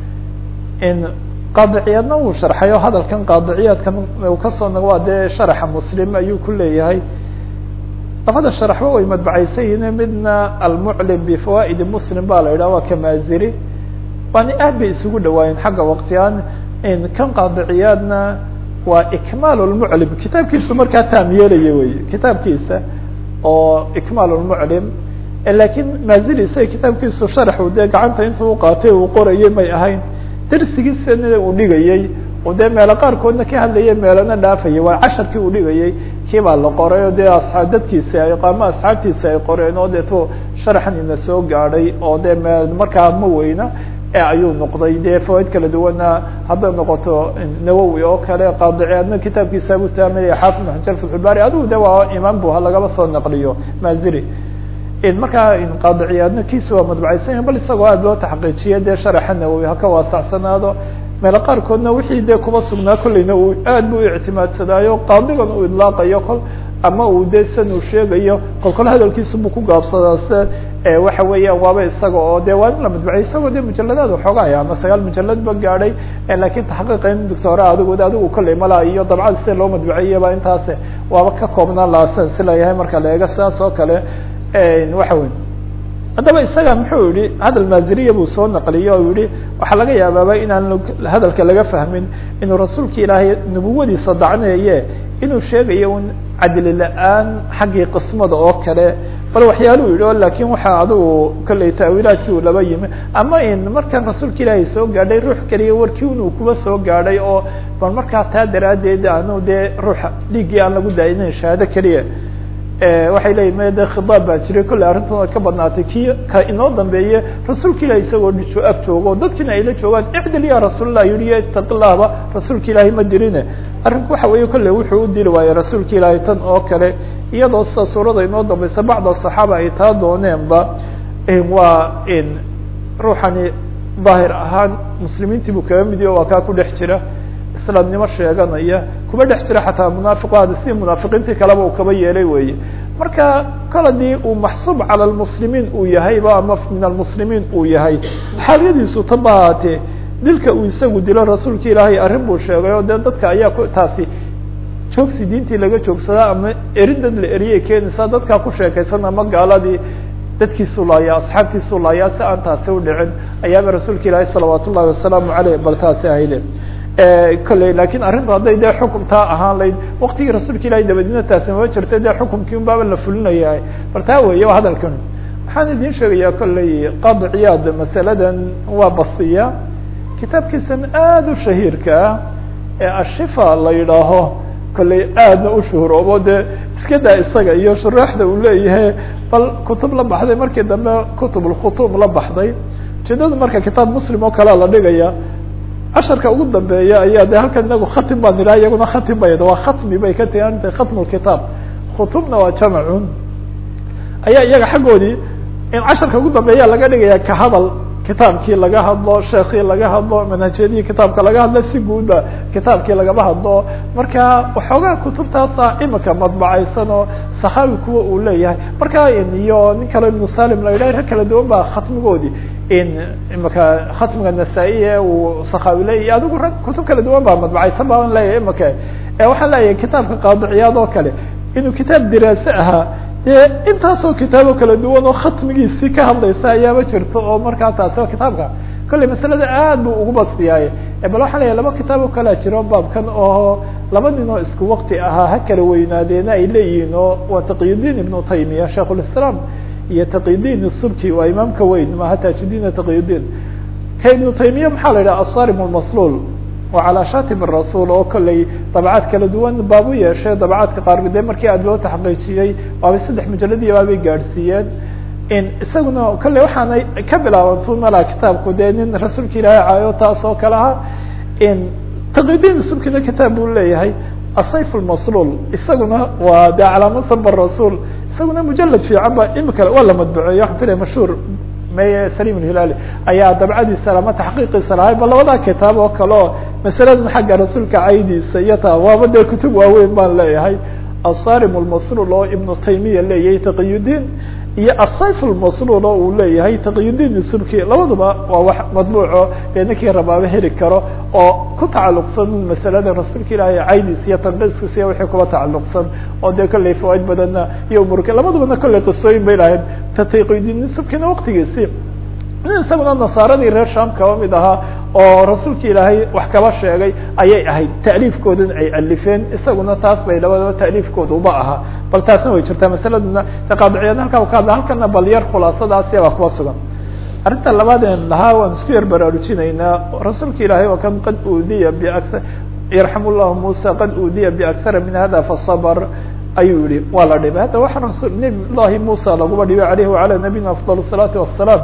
in qaadiciyaadna wuu sharxay oo hadalkan qaadiciyaadkan uu kasoo nago waa dee sharaxa muslim ayuu ku leeyahay labada sharaxba way madbacaysan yihiin midna almuclim bifawaa'idi muslim ba la yidhah waa kamaziri waana aad bay isugu dhawaayeen xagga waqtigaan kan qaadiciyaadna waa ikmaal lmuclim kitaabkiisu markaa taam yeelaya wey kitaabkiisa oo ikmaal lmuclim lakin maziri isaga kitaabkiisu sharaxu dee gacanta intuu uqaatay uu qorayay may ahayn darsigiisana uu dhigayey oo dee meelo qaarkoodna ka hadlayay meelana dhaafayay waa casharkii uu dhigayay kii baa la qoray oo dee asaa dadkiisa ay qaamo asxaabtiisa ay qoreen oo deeto sharaxan ina soo gaadhay oo dee me markaa ma weyna ayuu noqday dee fawaaid kala duwana hadday noqoto nawowi oo kale qaadiciyaadna kitaabkiisa buu taaminaya xaafid ibn xajar fatxulbari adigu de waa imaam bu lagaba soo naqliyo maziri markaa qaadiciyaadna kiisa waa madbacaysan yahin bal isagoo aad loo taxqiijiya dee sharaxa nawowi haka waasacsanaado meelo qaarkoodna wixii dee kuba sugnaa kolleyna uu aad bu u ictimaadsadaayo qaadigan uu idlaaqayo kol ama uu de san uu sheegayo kol kol hadalkiisu buu ku gaabsadaa se waxa weeyaan waaba isaga oo de waa in la madbacay isagoo de mujaladaad waxoogaaya ama sagaal mujalad ba gaadhay lakin taxqiiqa in doctora adigood adigu kolley malaa iyo dabcad sida loo madbaciyaba intaas waaba ka koobnaan lahaa sidan si layahay marka la eega sidaas oo kale waxa wey haddaba isaga muxuu yihi hadal maziriya buu soo naqliyey oo yihi waxaa laga yaabaaba inaan hadalka laga fahmin inuu rasuulka ilaahay nubuwadiisa dacneeye inuu sheegayo un cadli la-aan xaggii qismada oo kale bal waxyaaluhu yihi o lakin waxa adigu kolley taawiilaadkii uu laba yimi ama in markan rasuulka ilaahay soo gaadhay ruux keliya warkii inuu kuba soo gaadhay oo bal markaa taa daraaddeed aanu dee ruuxa dhiiggii aan lagu daayinin shahaado keliya waxay leeyihin me de khidaab baa jiray kolley arrintoona ka badnaatay kii ka inoo dambeeye rasuulka ilahi isagoo dhiso ag joogo dadkiina ayla joogaan icdil ya rasuulallah yihi itaqi llahba rasuulka ilaahi ma dirine arrinku waxa weeye kolley wuxuu u dili waayey rasuulka ilaahi tan oo kale iyadoo sida suurada inoo dambeysa bacda saxaaba ay taa dooneenba waa in ruuxani daahir ahaan muslimiintii buu kaga mid yaho waa kaa ku dhex jira islaamnimo sheeganaya kuma dhex jira xataa munaafiqaada si munaafiqiintii kaleba uu kaba yeelay weeye marka kol hadii uu maxsuub cala lmuslimiin uu yahayba ama min almuslimiin uu yahay xaaliyadiisu taba haatee dilka uu isagu dilo rasuulka ilaahay arrin buu sheegay oo dee dadka ayaa ku taasi joogsi diintii laga joogsadaa ama erin dad la eriyay keenaysaa dadkaa ku sheekaysan ama gaaladii dadkiisu laaya asxaabtiisu laaya si aan taasi udhicin ayaaba rasuulka ilaahay salawaat ullahi wasalaamu aleyh bal taasi ahayde kolley lakin arrintu hadday dee xukumtaa ahaan layd waktigii rasuulka ilahay dabadina taasi mama jirta dee xukumkii un baaba la fulinayahay bal taa weeye waa hadalkan waxaan idin sheegayaa kolley qadi ciyaad masaladan waa bastiya kitaabkiisan aada u shahiirka ah ee ashifa la yidhaaho kolley aadna u shuhuroobo dee iska daa isaga iyo shuraaxda uu leeyahay bal kutub la baxday markii dambe kutub lkhutuub la baxday ujeedada marka kitaab muslim oo kalea la dhigaya casharka ugu dambeeya ayaa de halkan inagu khatim baan idhaha iyaguna khatim bay waa khatmi bay ka tigaanta khatm lkitaab khutubna waa jamacun ayaa iyaga xaggoodii in casharka ugu dambeeya laga dhigaya ka hadal kitaabkii laga hadlo sheekii laga hadlo manhajyadii kitaabka laga hadlo si guudba kitaabkii lagama hadlo marka waxoogaa kutubtaasa imika madbacaysan oo sakhawi kuwa uu leeyahay marka iyo nin kale ibnu salim la yidhah rag kala duwan baa khatmigoodii in imika khatmiga nasaa-i ee uu sakhawi leeyahy adigu rag kutub kala duwan baa madbacaysan baan leeyahay imika waxaan leeyahay kitaabka qaadiciyaad oo kale inuu kitaab diraase ahaa dee intaasoo kitaabo kala duwan oo khatmigiisii ka hadlaysa ayaaba jirto oo markaa taasi kitaabka kolley masalada aad bu ugu bastiyaaye bal waxaa leeyahay laba kitaab oo kalea jiro baabkan oo laba nin oo isku wakti ahaa ha kala weynaadeena ay leeyihiin oo waa taqiyudiin ibnu taymiya shaikhulislaam iyo taqiyudiin subki waa imaamka weyn maha tajudiin taqiyudiin ka ibnu taymiya maxaa la yidhaha asarim lmasluul waa calaa shatim rasuul oo kolley dabcaad kala duwan baab u yeeshay dabcaadka qaar de markii aad loo taxqiijiyey waabay saddex mujaladiya baabay gaadhsiiyeen in isaguna kolley waxaana ka bilaabantu malaa kitaabku dee nin rasuulka ilaahay caayo taas oo kale aha in taqiyudiin subkina kitaab buu leeyahay asayf lmasluul isaguna waa de calaamad saba rasuul isaguna mujalad fiican ba imika waa la madbuceeyo waxaan filaya mashhuur meye salim hilali ayaa dabcadiisa ama taxqiiqiisa lahay ba labadaa kitaab oo kale oo masaladan xagga rasuulka caydiisa iyo taa waaba dee kutub waaweyn baan leeyahay asarim lmasluul oo ibnu taymiya leeyahay taqiyudiin iyo asayf lmasluul oo uu leeyahay taqiyudiin subki labaduba waa wax madbuuco dee ninkii rabaaba heli karo oo ku tacalluqsan masalada rasuulka ilaahay caydiis iyo tanqiiskiis iyo wixii kuba tacalluqsan oo dee kolley fawaaid badanna iyo umurka labadubana kolley qisooyin bay lahayd ta taqiyudiin subkina waqtigiisii nin isaguna nasaaradii reer sham kaba mid ahaa oo rasuulka ilaahay wax kaba sheegay ayay ahayd ta'liifkoodan ay alifeen isaguna taas bay labadaba ta'liifkooda uba ahaa bal taasna way jirtaa masaladuna qaadiciyaad halkaa ka hadla halkana bal yar khulaasadaasi baa kuba sugan arrinta labaadeen lahaa waan isku yar baraarujinaynaa rasuulka ilaahay oo kan qad uudiya biakar yarxam llahu muusa qad uudiya biakhara min hada fasabr ayuu yihi waa la dhibay hadda waxa rasul nabi llahi muusa laguba dhibay alayhi wacala nabiyina afdal الsalaatu wasalaam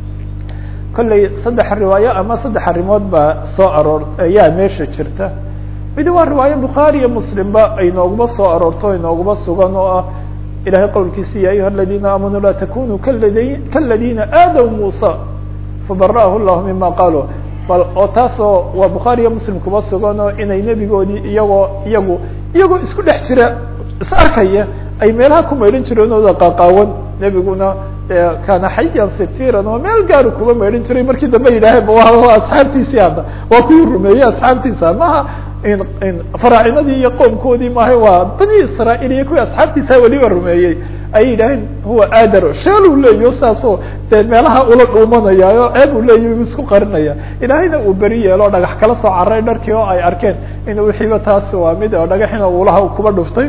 kolley saddex riwaayo ama saddex arrimood baa soo aroor ayaa meesha jirta midi waa riwaayo bukhaari iyo muslimba ay nooguma soo aroorto inooguma sugan oo ah ilahay qowlkiisa ya ayuha aladina aamanuu laa takunuu kaladi kaladina aadaw muusa fabara'ahu llahu mima qaaluu bal oo taasoo waa bukhaari iyo muslim kuma sugan oo inay nebigoodii iyagoo iyagu iyagoo isku dhex jira is arkaya ay meelaha ku maydhan jireen ooda qaqaawan nebiguna kana xayan sitiran oo meel gaaru kuba maydhan jiray markii dambe yidhaaheen waa asxaabtiisii hadda waa kuwii rumeeyey asxaabtiisa maha faraacinadii iyo qoomkoodii maaha waa bani israail iyo kuwii asxaabtiisa weliba rumeeyey ayay yidhaaheen huwa aadar sheeluu leeyaho saasoo dee meelaha ula dhuumanaya oo ceeb uu leeyahy isku qarinaya ilaahayna uu beri yeelo dhagax kala soo caray dharkii oo ay arkeen in wixiiba taasi waa mid oo dhagaxina uulaha kuba dhuftay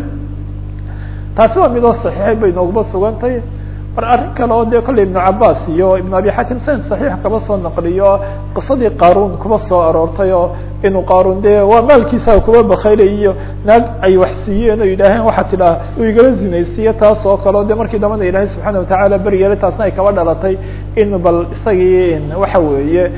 taasi waa midoo saxiixay bay nooguma sugantay mar arrin kale oo dee kolley ibnu cabaas iyo ibnu abi xatim sanad saxiix kaba soo naqliyo qisadii qaaruun kuba soo aroortay oo inuu qaaruun dee waa maalkiisa kuba bakaylay iyo naag ay wax siiyeen oo yidhaaheen waxaa tidhaha uu igala zinaysiiye taas oo kale o de markii dambana ilaahay subxaana watacaala beryeelay taasna ay kaba dhalatay in bal isagii waxa weeye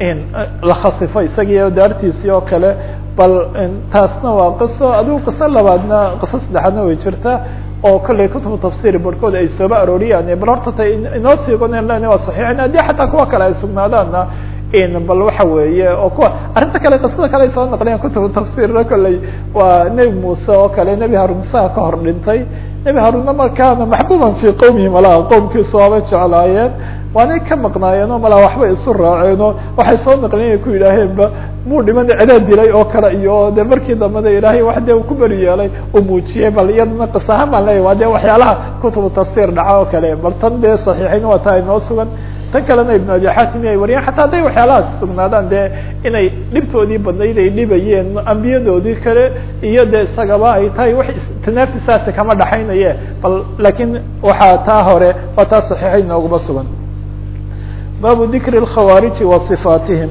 la khasifo isagii daartiisii oo kale bal taasna waa qiso adigu qiso labaadna qiso saddexaadna way jirta oo kolley kutubu tafsir barhkood ay sooba arooriyaan bal horta ta inoo siigonen len waa saxiixin haddii xataa kuwa kale ay sugnaadaanna bal waxa weeye oo kuwa arrinta kale qisada kale ay soo naqliyaan kutubu tafsirna kolley waa nebi muuse oo kale nebi haruun isaga ka hor dhintay nebi haruunna markaana maxbuuban fii qowmihi malaha qowmkiisu waabay jeclaayeen waanay ka maqnaayeen oo malaa waxbay isu raaceenoo waxay soo naqliyen ay ku yidhaaheenba muu dhiman cidaa dilay oo kale iyo de markii dambada ilaahay wax dee ku beri yeelay uu muujiyey bal iyadana qis ahaan baan leeyahy waa de waxyaalaha kutubu tafsir dhaca oo kale bal tan dee saxiixayn waa taa inoo sugan tan kalena ibnu abi xatim ay wariyeen xataa hadday waxyaalahaas sugnaadaan dee inay dhibtoodii badnayd ay dhibayeen ambiyadoodii kale iyo de isagaba ay tahay wax tanaafisaasi kama dhaxaynaye bal laakiin waxaa taa hore waa taa saxiixayn nooguma sugan baabu dikri اkhawaariji wa صifaatihim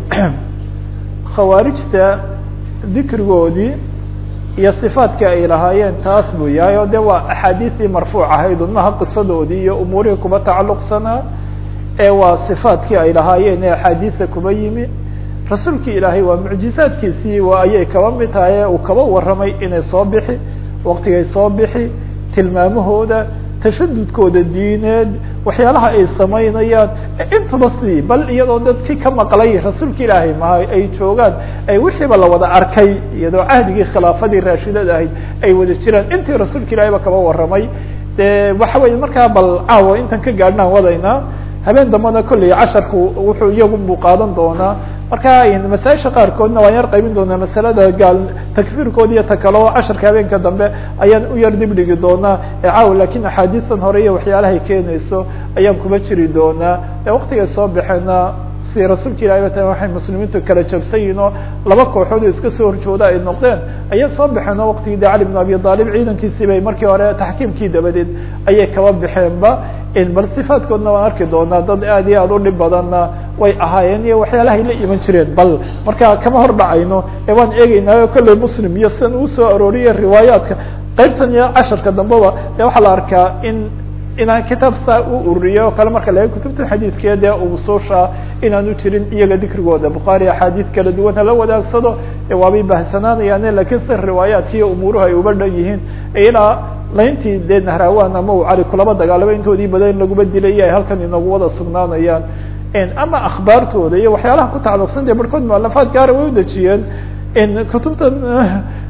khawaarijta dikrigoodii iyo صifaatkii ay lahaayeen taas buu yahay oo de waa axaadiiثii marfuuc ahayd umaha qisadoodii iyo umuurihii kuba tacalluqsanaa ee waa صifaatkii ay lahaayeen ee axaadiisa kuba yimi rasuulkii ilaahay waa mucjizaadkiisii waa ayay kaba mid tahay uu kaba warramay inay soo bixi waqtigay soo bixi tilmaamahooda tashadudkooda diineed waxyaalaha ay samaynayaan intaba sidii bal iyadoo dadkii ka maqlay rasuulka ilaahay maha ay joogaan ay wixiiba la wada arkay iyadoo cahdigii khilaafadii raashidada ahayd ay wada jiraan intii rasuulka ilahay ba kaba warramay de waxa weye markaa bal caawa intan ka gaadhnaan wadaynaa habeen dambana kolley casharku wuxuu iyagu buu qaadan doonaa marka masaaisha qaarkoodna waan yar qaybin doonaa masalada gaal takfiirkooda iyo takalo casharka habeenka dambe ayaan u yar dib dhigi doonaa caaw lakin axaadiistan hore iyo waxyaalahay keenayso ayaan kuba jiri doonaa waqtigay soo baxeena si rasuulka ilahi ba ta waxay muslimiintu kala jabsan yihin oo laba kooxood oo iska soo horjooda ay noqdeen ayay soo baxeen oo waqtigii de cali bn abi aalib ciidankiisii bay markii hore taxkiimkii dabadeed ayay kaba baxeenba bal sifaadkoodna waan arki doonaa dad aad iyo aad u dhib badanna way ahaayeen iyo waxyaalahay la iman jireen bal marka kama hor dhacayno ee waan eegeynaayo kolley muslim iyo sidan uu soo arooriye riwaayaadka qaybtan iyo casharka dambeba de waxaa la arkaa in inaan kitaab saa u ururiyo o kale marka laga kutubta xadiidkee dee usuusha inaanu jirin iyaga dikrigooda bukhaari axaadiid kala duwan hala wadaagsado waabay bahsanaanayaane lakiin si riwaayaadka iyo umuuruhu ay uba dhan yihiin ilaa layntii dee nahrawan ama u cali kulaba dagaalamo intoodii badan laguma dilay ay halkan inagu wada sugnaanayaan ama akhbaartooda iyo waxyaalaha ku tacalluqsan dee barhkood mualafaad gaara way udejiyeen kutubtan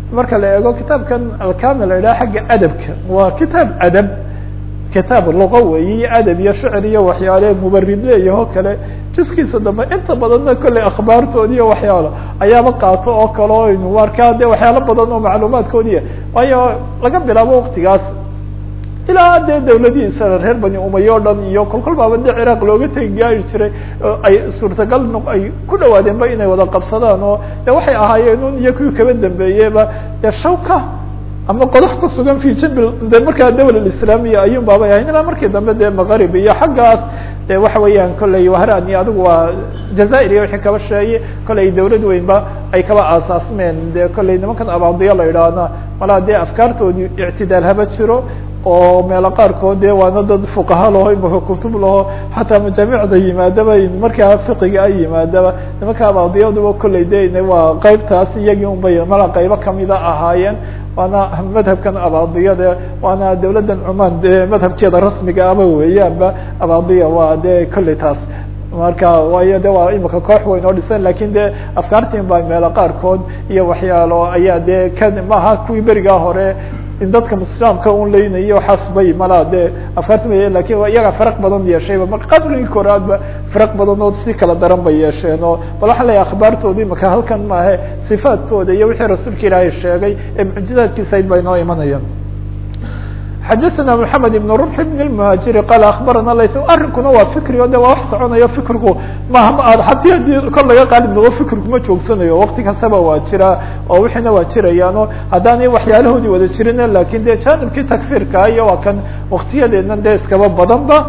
marka la eego kitaabkan alkamil la yidhaha xagga adabka waa kitaab adab kitaab luqa weeye iyo adab iyo shicr iyo waxyaale mubarid leeyaho kale juskiisa dambe inta badanna kolley akhbaartoodi iyo waxyaalo ayaaba qaato oo kale o aynu arkaa de waxyaalo badan oo macluumaadkoodiya waayo laga bilaabo waktigaas ilaa dee dawladihiisa reer bani umay o dhan iyo kolkol baaba de ciraaq looga tegi gaari jiray ay suurtagal no ay ku dhawaadeenba inay wada qabsadaan oo de waxay ahaayeen un iyo kuwii kaba dambeeyeba de shawka ama qodox ku sugan fi jabil de markaa dawla islaamiya ayun baabay ahayn ilaa markii dambe dee maqarib iyo xaggaas de waxa weeyaan kolley wahran iyo adigu waa jazair iyo wixii kaba sheeye kolley dawlad weynba ay kaba aasaasmeen de kolley nimankan abaadiya la idhaahna malaa dee afkaartoodii ictidaal haba jiro oo meelo qaarkood de waana dad fuqaha laho imaka kutub laho xataa majaamicda yimaadaba markaa fiqiga ay yimaadaba nimanka abaadiyaduba kolley de waa qeybtaas iyagii unbay mala qeybo kamida ahaayeen waana madhabkan abaadiyade waana dawladdan cumaan de madhabkeeda rasmiga aba weeyaanba abaadiya waa de kolley taas marka waayo de waa imika koox weyn oo dhisan lakin de afkaartiin ba meelo qaarkood iyo waxyaalo ayaa de ka maaha kuwii berigaa hore in dadka islaamka un leynayo waxaas bay malaa de afkaarti bay lakin iyaga faraq badan yeeshayba marka qadrigii koraadba faraq badan oo si kala daran bay yeesheen oo bal waxaa leeyahay akhbaartoodii maka halkan maahe sifaadkooda iyo wixii rasuulka ilaahay sheegay ee mucjizaadkiisa ayd ba inoo imanayaan xadaثna mحamed iبn ربح بن المهاجiri qal aخbarana layt arrinkuna waa fikri o de waa wax soconayo fikrigu maha hadi hadii kol laga qaalib noqo fikrigu ma joogsanayo wakti kastaba waa jira oo wixiina waa jirayaan o haddaanay waxyaalahoodii wada jirin lakin de janibkii takfirka iyo waa kan waktiyadeedna de iskaba badan ba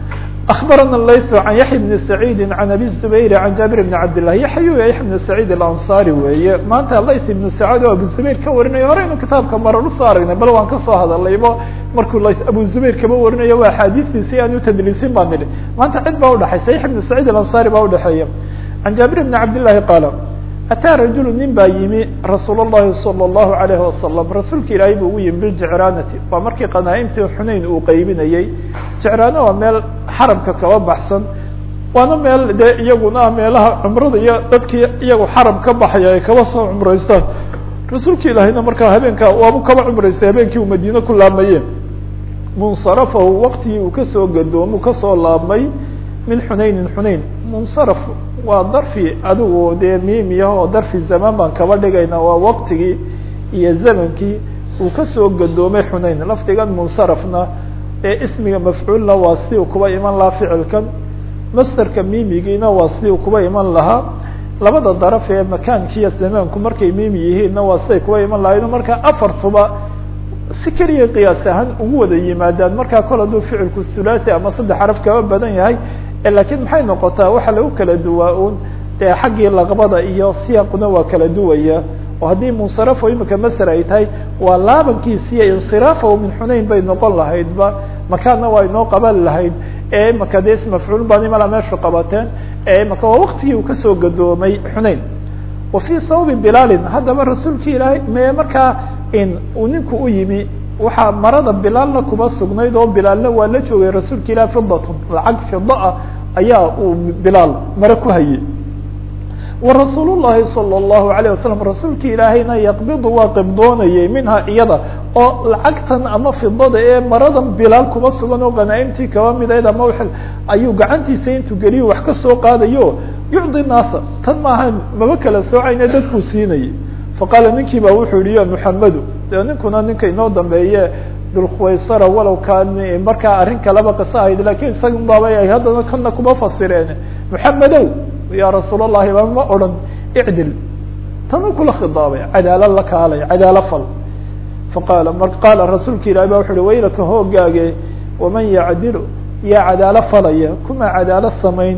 أخبرنا الليث عن يحيى بن سعيد عن أبي الزبير عن جابر بن عبد الله يحيى يحيى بن سعيد الأنصاري weeye maanta layث بن سعاad o أبو زبير ka warinayo hore inu kitaabka marar usoo aragnay bal waan kasoo hadallaybo markuu l أبو زبير kaba warinayo waa axaadiثdiisi aan utadliisin baa nidhi maanta cid baa udhexaysa يحيى بن سعيد الأنصاري baa udhexeeya عن جابر بن عبد اللahi qاaل أtىa رaجuل nin baa yimi رasuul الlahi صلى الlaهu عaليه وaسلم rasuulka ilaahay bu ugu yimi biljicraanati waa markii qanaaimtii xunayn uu qeybinayey jicraana waa meel xarabka kaba baxsan waana meel de iyaguna ah meelaha cumrada iyo dadkii iyagu xarab ka baxaya ay kaba soo cumraystaan rasuulka ilaahayna markaa habeenka waabu kaba cumraystay habeenkii uu madiine ku laabmaye munsarafahu waktigii uu kasoo gadoomu kasoo laabmay min xunaynin xunayn munsaraf waa darfi adigu dee miimiyah oo darfi zamaan baan kaba dhigayna waa waktigii iyo zamankii uu kasoo gadoomay xunayn lafdigan munsarafna ee ismiga mafcuulna waa si uu kuba iman lahaa ficilkan masterka miimigiina waa si uu kuba iman lahaa labada daraf ee makaankiiyo zamaanku markay miimi yihiinna waa siday kuba iman lahayd marka afartuba si keliya qiyaas ahaan ugu wada yimaadaan markaa kol hadduu ficilku thulathi ama saddex xaraf kaba badan yahay lakiin maxay noqotaa waxa lagu kala duwaa un dee xaggii laqbada iyo siyaaquna waa kala duwaya oo haddii munsarafo imika maser ay tahay waa laabankiisiiyo insiraafahu min xunayn bay noqon lahaydba makaanna waa inoo qaban lahayd ee imaka de ismafcuul baan imala meeshu qabateen ee imaka waa waktigii uu kasoo gadoomay xunayn wa fii sababi bilaalin haddaba rasuulki ilaahay me markaa in uu ninku u yimi waxaa marada bilaalna kuba sugnayd oo bilaalna waa la joogay rasuulka ilah fidatun lacag fida ah ayaa uu bilaal mare ku hayay wa rasuul llahi salى اllahu alayه wasalam rasuulka ilaahayna yaqbidu waa qibdoonayay minha iyada oo lacagtan ama fidada ee maradan bilaal kuba sugan oo qanaaimtii kaba midayd ama w ayuu gacantiisa intuu geliyo wax kasoo qaadayo yucdi naasa tan maaha maba kala soocayna dadkuu siinayay faqaala ninkii ba wuxuu yihi ya muxamedu de ninkuna ninka inoo dambeeye dulkhuwaysara walow kaan markaa arrin kaleba qiso ahayd lakin isaga baaba ay haddana kana kuma fasireen muxamedow ya rasuul allahi ba ma odhan icdil tanu kula khidaabay cadaalo la kaalay cadaalo fal faqaala mar qaala rasuulka ilahi ba wuxu uhi waylaka hoogaage waman yacdilu yaa cadaalo falaya kuma cadaalo samayn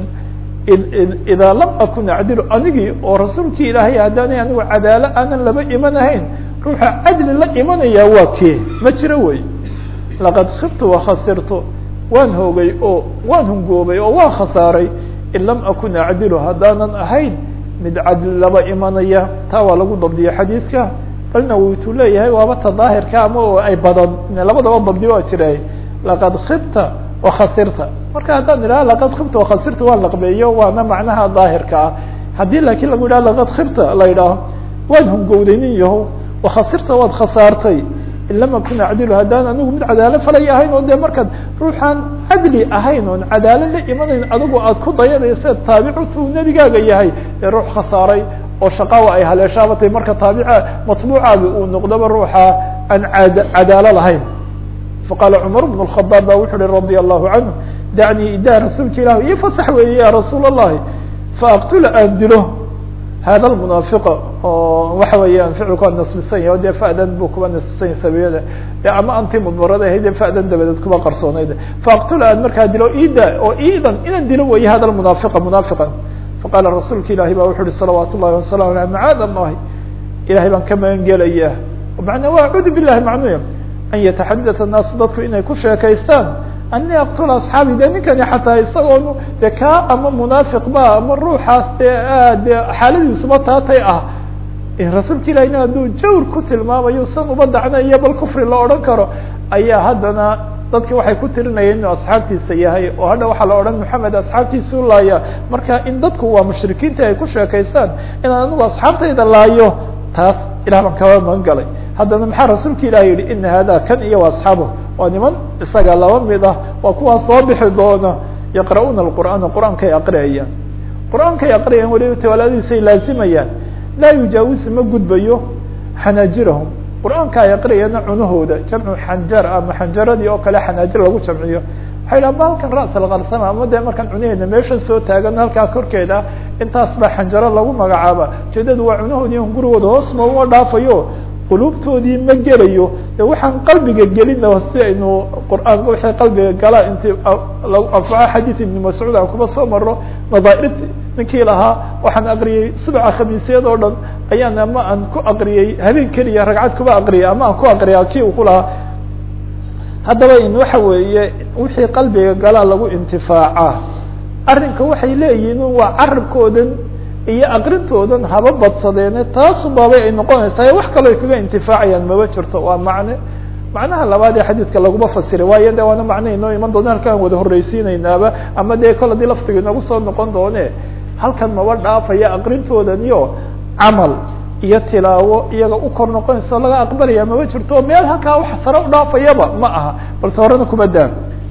idaa lam akun acdilu anigii oo rasuulkii ilaahay haddaanay anigu cadaalo aanan laba imanahayn ruuxa cadli la imanayaa waa kee ma jiro wey laqad khibtu wakhasirtu waan hoogay oo waan hungoobay oo waan khasaaray in lam akun acdilu haddaanan ahayn mid cadli laba imanaya taa waa lagu dabdiya xadiidka balna wituu leeyahay waaba ta daahirka ama oo ay badan labadaba dabdi waa jira laqad khibta wakhasirta marka haddaan idhaha laqad khibta wakhasirta waa laqbeeyo waana macnaha daahirka ah haddii laakiin lagu yidhaha laqad khibta la yidhaaho waad hungowday nin yaho wakhasirta waad khasaartay in lam akun acdilu haddaan anigu mid cadaalo falay ahayn oo dee markaad ruuxaan cadli ahayn oon cadaalo la imanayn adigu aad ku dayanaysa taabicutu uu nebigaaga yahay ee ruux khasaaray oo shaqaawa ay haleeshaabatay marka taabica matbuucaagi uu noqdoba ruuxa aan ad cadaalo lahayn faqaala cumar bn الkhadaab ba wuxu uhi radia allahu canhu dacnii idaa rasuulka ilah io fasax weeye ya rasuul اllahi faaqtula aan dilo hada lmunaafiqa oo waxa weeyaan ficilku waa nasbisan yahy o dee fa'dan buu kuba nasbisan yahy sabiyada de ama anti mudmarada ahayd dee fa'dan dabadeed kuba qarsoonayd faaqtula aan markaa dilo ida oo idan inaan dilo weeye hada lmunaafiqa munaafiqan faqaala rasuulka ilahi ba wuxu uhi salawaat ullahi wasalamu aleyh macaad allahi ilahay baan ka magan gelayaa macnaa waa acuudu billahi macnuya an yataxadata naasu dadku inay ku sheekaystaan ani aqtula asxaabi de ninkani xataa isagoon de kaa ama munaafiq ba ama ruuxaas dee aad de xaaladiisuba taatay ah rasuulka ilahina hadduu jawr ku tilmaamayo san uba dacnayo bal kufri la odhan karo ayaa haddana dadki waxay ku tirinayeen inuu asxaabtiisa yahay oo hadha waxaa la odhan maxamed asxaabtiisa u laaya marka in dadku waa mushrikiinta ay ku sheekaystaan inaan anigu asxaabtayda laayo taas ilah baan kaba magan galay haddana maxaa rasuulka ilah yihi ina hada kan iyo asxaabu waa niman isaga laba mid ah waa kuwaa soo bixi doona yaqra'uuna alqur'aana qur-aankay aqriyayaan qur-aankay aqriyayaan weliba tawalaadiisay laazimayaan laa yujaawisu ma gudbayo xanaajirahum qur-aanka ay aqriyayaana cunahooda jamcu xanjar ama xanjaradii oo kale xanaajir lagu jamciyo waxay dhaha ma halkan ra's alkarsama ama dee markaan cunaheena meeshan soo taagan halkaa korkeeda intaas baa xanjaro lagu magacaaba ujeedadu waa cunahoodii gurigooda hoos ma uma dhaafayo qulubtoodii ma gelayo de waxaan qalbiga gelina si aynu qur'aanka waxay qalbiga galaa inti anfaco xadiid ibni mascuud aan kuba soo maro nadaa'irt ninkii lahaa waxaan aqriyey subaca khamiisyad oo dhan ayaan ama aan ku aqriyey habeen keliya ragcad kuba aqriyay ama aan ku aqriya kii uu ku lahaa haddaba in waxa weeye wixii qalbiga galaa lagu intifaaca arrinka waxay leeyihiin waa carabkoodan iyo aqrintoodan haba badsadeene taasubaabay ay noqonaysaa wax kaloo ay kaga intifaacayaan maba jirto waa macne macnaha labaad ee xadiidka laguma fasiray waayo de waana macne inoo iman doona halkaan wada horreysiinaynaaba ama dee kol hadii laftiga inoogu soo noqon doone halkan maba dhaafaya aqrintoodan iyo camal iyo tilaawo iyaga u kor noqonaysa laga aqbalaya maba jirto meel halkaa wax sare u dhaafayaba ma aha balse horena kuma daan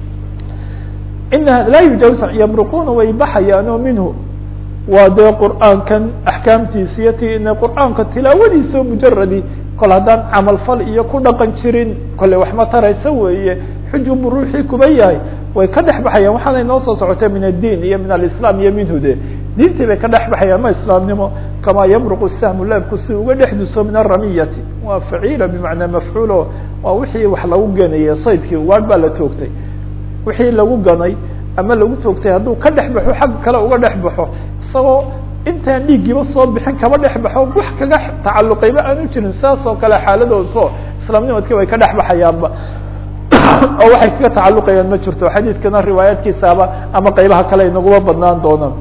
ina laa yujaawis yamruquuna way baxayaanoo minhu waa dee qur'aankan axkaamtiisa iyo ti ina qur'aanka tilaawadiisa oo mujaradi kol haddaan camal fal iyo ku dhaqan jirin kolley wax ma taraysa weeye xujubu ruuxii kuba yahay way ka dhex baxayaan waxaana inoo soo socotay min addiin iyo min alislam iyo minhu de diintii bay ka dhex baxayaan ma islaamnimo kamaa yamruqu sahmu leebku si uga dhex duso min aramiyati waa faciila bimacnaa mafcuulo waa wixii wax lagu ganayey saydkii waad baa la toogtay wixii lagu ganay ama lagu toogtay hadduu ka dhex baxo xagga kale uga dhex baxo isagoo intaan dhiiggiiba soo bixin kaba dhex baxo wax kaga tacalluqayba aanu jirin saas oo kale xaaladoodo islaamnimadkii way ka dhex baxayaanba oo waxay kaga tacalluqayaan ma jirto xadiidkana riwaayaadkiisaaba ama qaybaha kale inaguma badnaan doonaan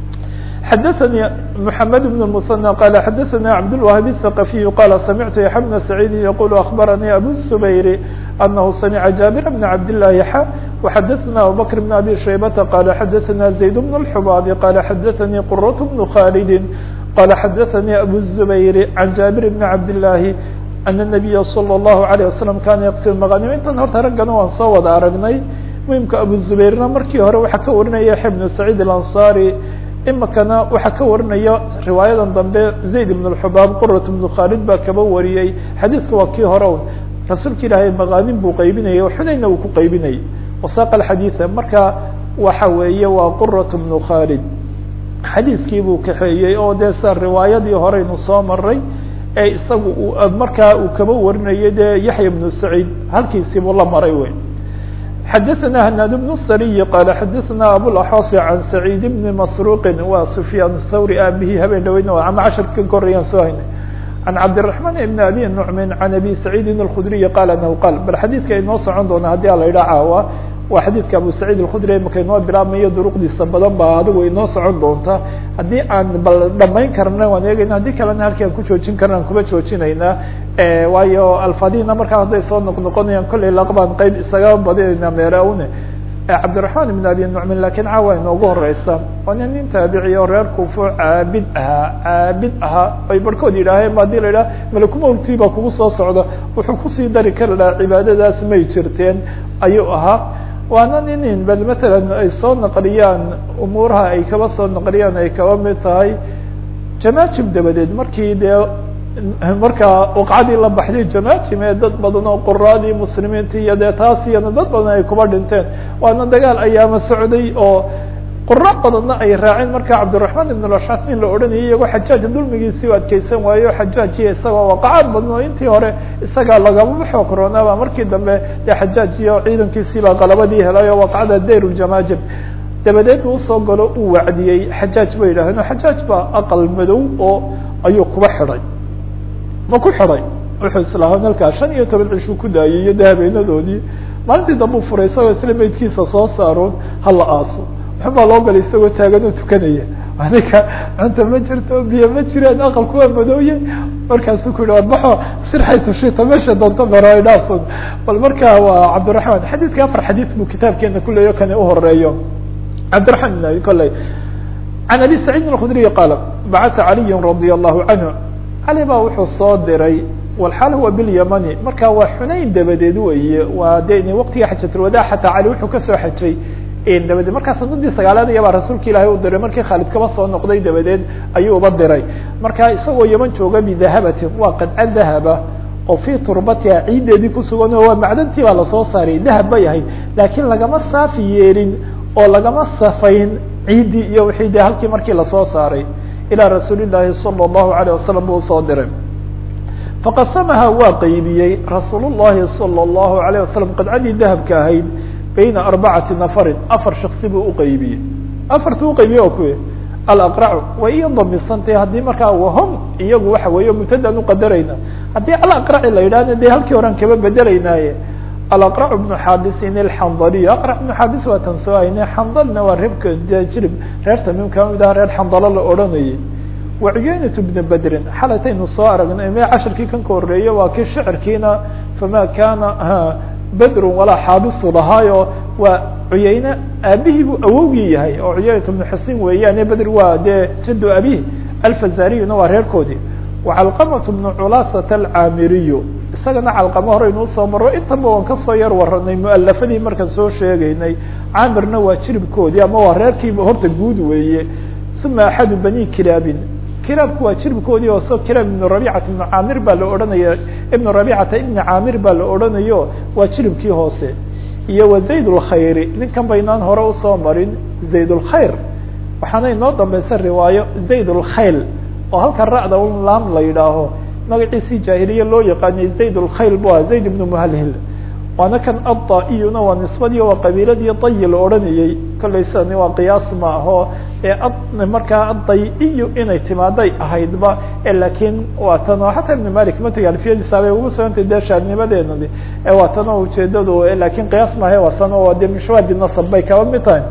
xadaثnي محamed بن المثنى qال xadaثnي cabdالوهاب الثقفي qال samعtu yaحya بن سعيid yqul أخbarnي أbو الزبير أنه سمع جابر بن عبد الله ح وxadaثna abubكر بن أbي شhaybة qال xadaثna زaيد بن الحباb qال xadaثnي qرة بن khالد qال xadaثnي أbو الزبير عن جابر بن عبد الله أن النبي صلى الله عليه وسلم kana yqsir مغانم intan horta raggana waan soo wada aragnay muhimka abu زبيرna markii hore waxaa ka warinaya yaحya بن سعيد الأنصاري imikana waxaa ka warinaya riwaayadan dambe zayd ibn اxubaab qurat ibnu khaalid baa kaba wariyey xadiidka waa kii hore un rasuulka ilaahay maqaanin buu qaybinayay xunayna uu ku qaybinayay wasaaqa xadiida marka waxa weeye waa qurat ibnu khaalid xadiidkii buu kaxeeyey oo dee sa riwaayadii horeynu soo maray ee isagu markaa uu kaba warinayay dee yaxya ibnu saciid halkiisii buu la maray wey xadaثna hnaad بن الsriي qال xadaثna abوaxoص عan سacيid بn masruqi wa سfyaan الthawri aabihii habeen dhaweydna ama casharka ka korayaan soo haynay عan cabdiلرaحman بn abi نucmin عan abi سacيidi الkudriyi qal anhu qal bal xadiidka inoo socon doona haddii ala idha caawa waa xadiidka abu saciid الkudri imaka inoo bilaabmayo duruqdiisa badan baa adigu inoo socon doonta haddii aan bal dhamayn karna waan eegayna haddii kalena halkii aan ku joojin karna aan kuma joojinaynaa waayo alfadina markaa hadday soo noq noqonayaan kollay laqbaan qeyb isaga badinayna meeraune cabdiraحman بn abi nucmin lakin caawa inoogu horeysa waa nin nin taabiciy oo reer kufo caabid ahaa caabid ahaa ay barhkood yidhaaheen ba hadii la yidhaha malakumowti baa kugu soo socda wuxuu kusii dari kari lahaa cibaadadaas may jirteen ayuu ahaa waana nin bal matalan ay soo naqliyaan umuuraha ay kaba soo naqliyaan ay kaba mid tahay jamaajim dabadeed markii dee markaa waqcadii la baxday jamaajim ee dad badan oo quraadii muslimiinta iyo dee taas iyana dad badan ay kuba dhinteen waana dagaal ayaama socday oo qura badanna ay raaceen marka cabdiraحman ibn ashcas nin la odhanayay iyagoo xajaaj dulmigiisii u adkeysan waayo xajaajiya isagoo waqacaad badno intii hore isagaa lagama xoog roonaaba markii dambe dee xajaaj iyo ciidankiisiibaa qalabadii helay oo waqcada dayr ljamaajim dabadeed uu usoo galo uu wacdiyey xajaaj ba yidhaaheen xajaaj baa aqal madow oo ayuu kuba xidhay ma ku xidhay wuxuu islaaha halkaa shan iyo toban cishuu ku daayay iyo de habeenadoodii maalintii dambe u furay isagoo isla meydkiisa soo saaroon hala aaso waxbaa loo galay isagoo taagan oo tukanaya aninka cunta ma jirto biyo ma jireen aqalku waa madooye markaasuu ku yihi warbaxo sirxay tushita meesha doonto baroidhaaf bal marka waa cabdiraحman xadiidka afar xadiid buu kitaabkeena kuleeyo kani uhoreeyo cabdiraحman koley can abi saciidin الkudriy qaala bacata caliyi radi allahu canhu cali baa wuxuu soo diray walxaal huwa bilyamani marka waa xunayn dabadeed weeye waa de waqtiga xajatulwadaa xataa cali wuxuu kasoo xajay dabadeed markaa sanadii sagaalaad iyabaa rasuulka ilaahay u diray markii khaalid kaba soo noqday dabadeed ayuu uba diray marka isagoo yaman jooga bidahabatin waa qadca dahaba oo fii turbatiha ciiddeedii kusugan oo waa macdantii baa lasoo saaray dahab bay ahayd laakiin lagama saafi yeelin oo lagama safayn ciiddii iyo wixii de halkii markii lasoo saaray ilaa rasuuli llaahi salى الlahu عalيه wasalam buu usoo diray faqasamaha waa qeybiyey rasuul الlahi salى الlahu عalيه wasalam qadcadii dahabka ahayd bayna arbacati nafarin afar shaksi buu uqeybiyey afarti uqeybiyey oo kuwe alaqracu way iyo damisantay haddii markaa wahom iyagu waxa weeye mubtadaan uqadarayna haddii alaqraci la yidhahna de halkii horan kaba bedelaynaaye alaqrac bnu xaadisin alxandaliy aqrac bnu xaadis waa tan soo hayne xandalna waa reebka jirib reer tamim kama mid aha reer xandalo la odhanayay wa cuyeynatu bna bedrin xalataynu soo aragnay me cashirkii kan ka horeeye waa kii shicirkiina fama kana bedrun walaa xaabisu lahaayo waa cuyeyne aabihii buu awowgii yahay oo cuyeynatu bnu xusin weeyaane bedr waa dee jado abihi alfazariyuna waa reerkoodii wacalqamatu bnu culaasata alcaamiriyu isagana calqamo horeynu usoo maro intaba waan kasoo yar waranay mualafadii markaan soo sheegaynay caamirna waa jiribkoodii ama waa reerkiiba horta guud weeye uma axadu bani kilaabin kilaabku waa jiribkoodii oo so kilaab ibnu rabicata ibnu caamir baa la odhanaya ibnu rabicata ibni caamir baa la odhanayo waa jiribkii hoose iyo wa zayd lkhayri ninkan baynaan hore usoo marin zayd lkhayr waxaana inoo dambeysa riwaayo zayd lkhayl oo halka racda laam la yidhaaho magaciisii jaahiliye loo yaqaanay zayd lkhayl bu aha zayd ibnu muhalhil waana kan adda-iyuna waa nisbadii waa qabiiladii dayi la odhanayey kollay sidani waa qiyaas ma aho ee markaa adday-iyo inay timaaday ahaydba laakiin waa tan oo xataa ibn malik matiga alfiyadiisa bay ugu sugantay dee shaadnimadeenadi waa tan oo ujeedadu laakiin qiyaas maahe waa san oo de mishwaadi nasab bay kaba mid tahay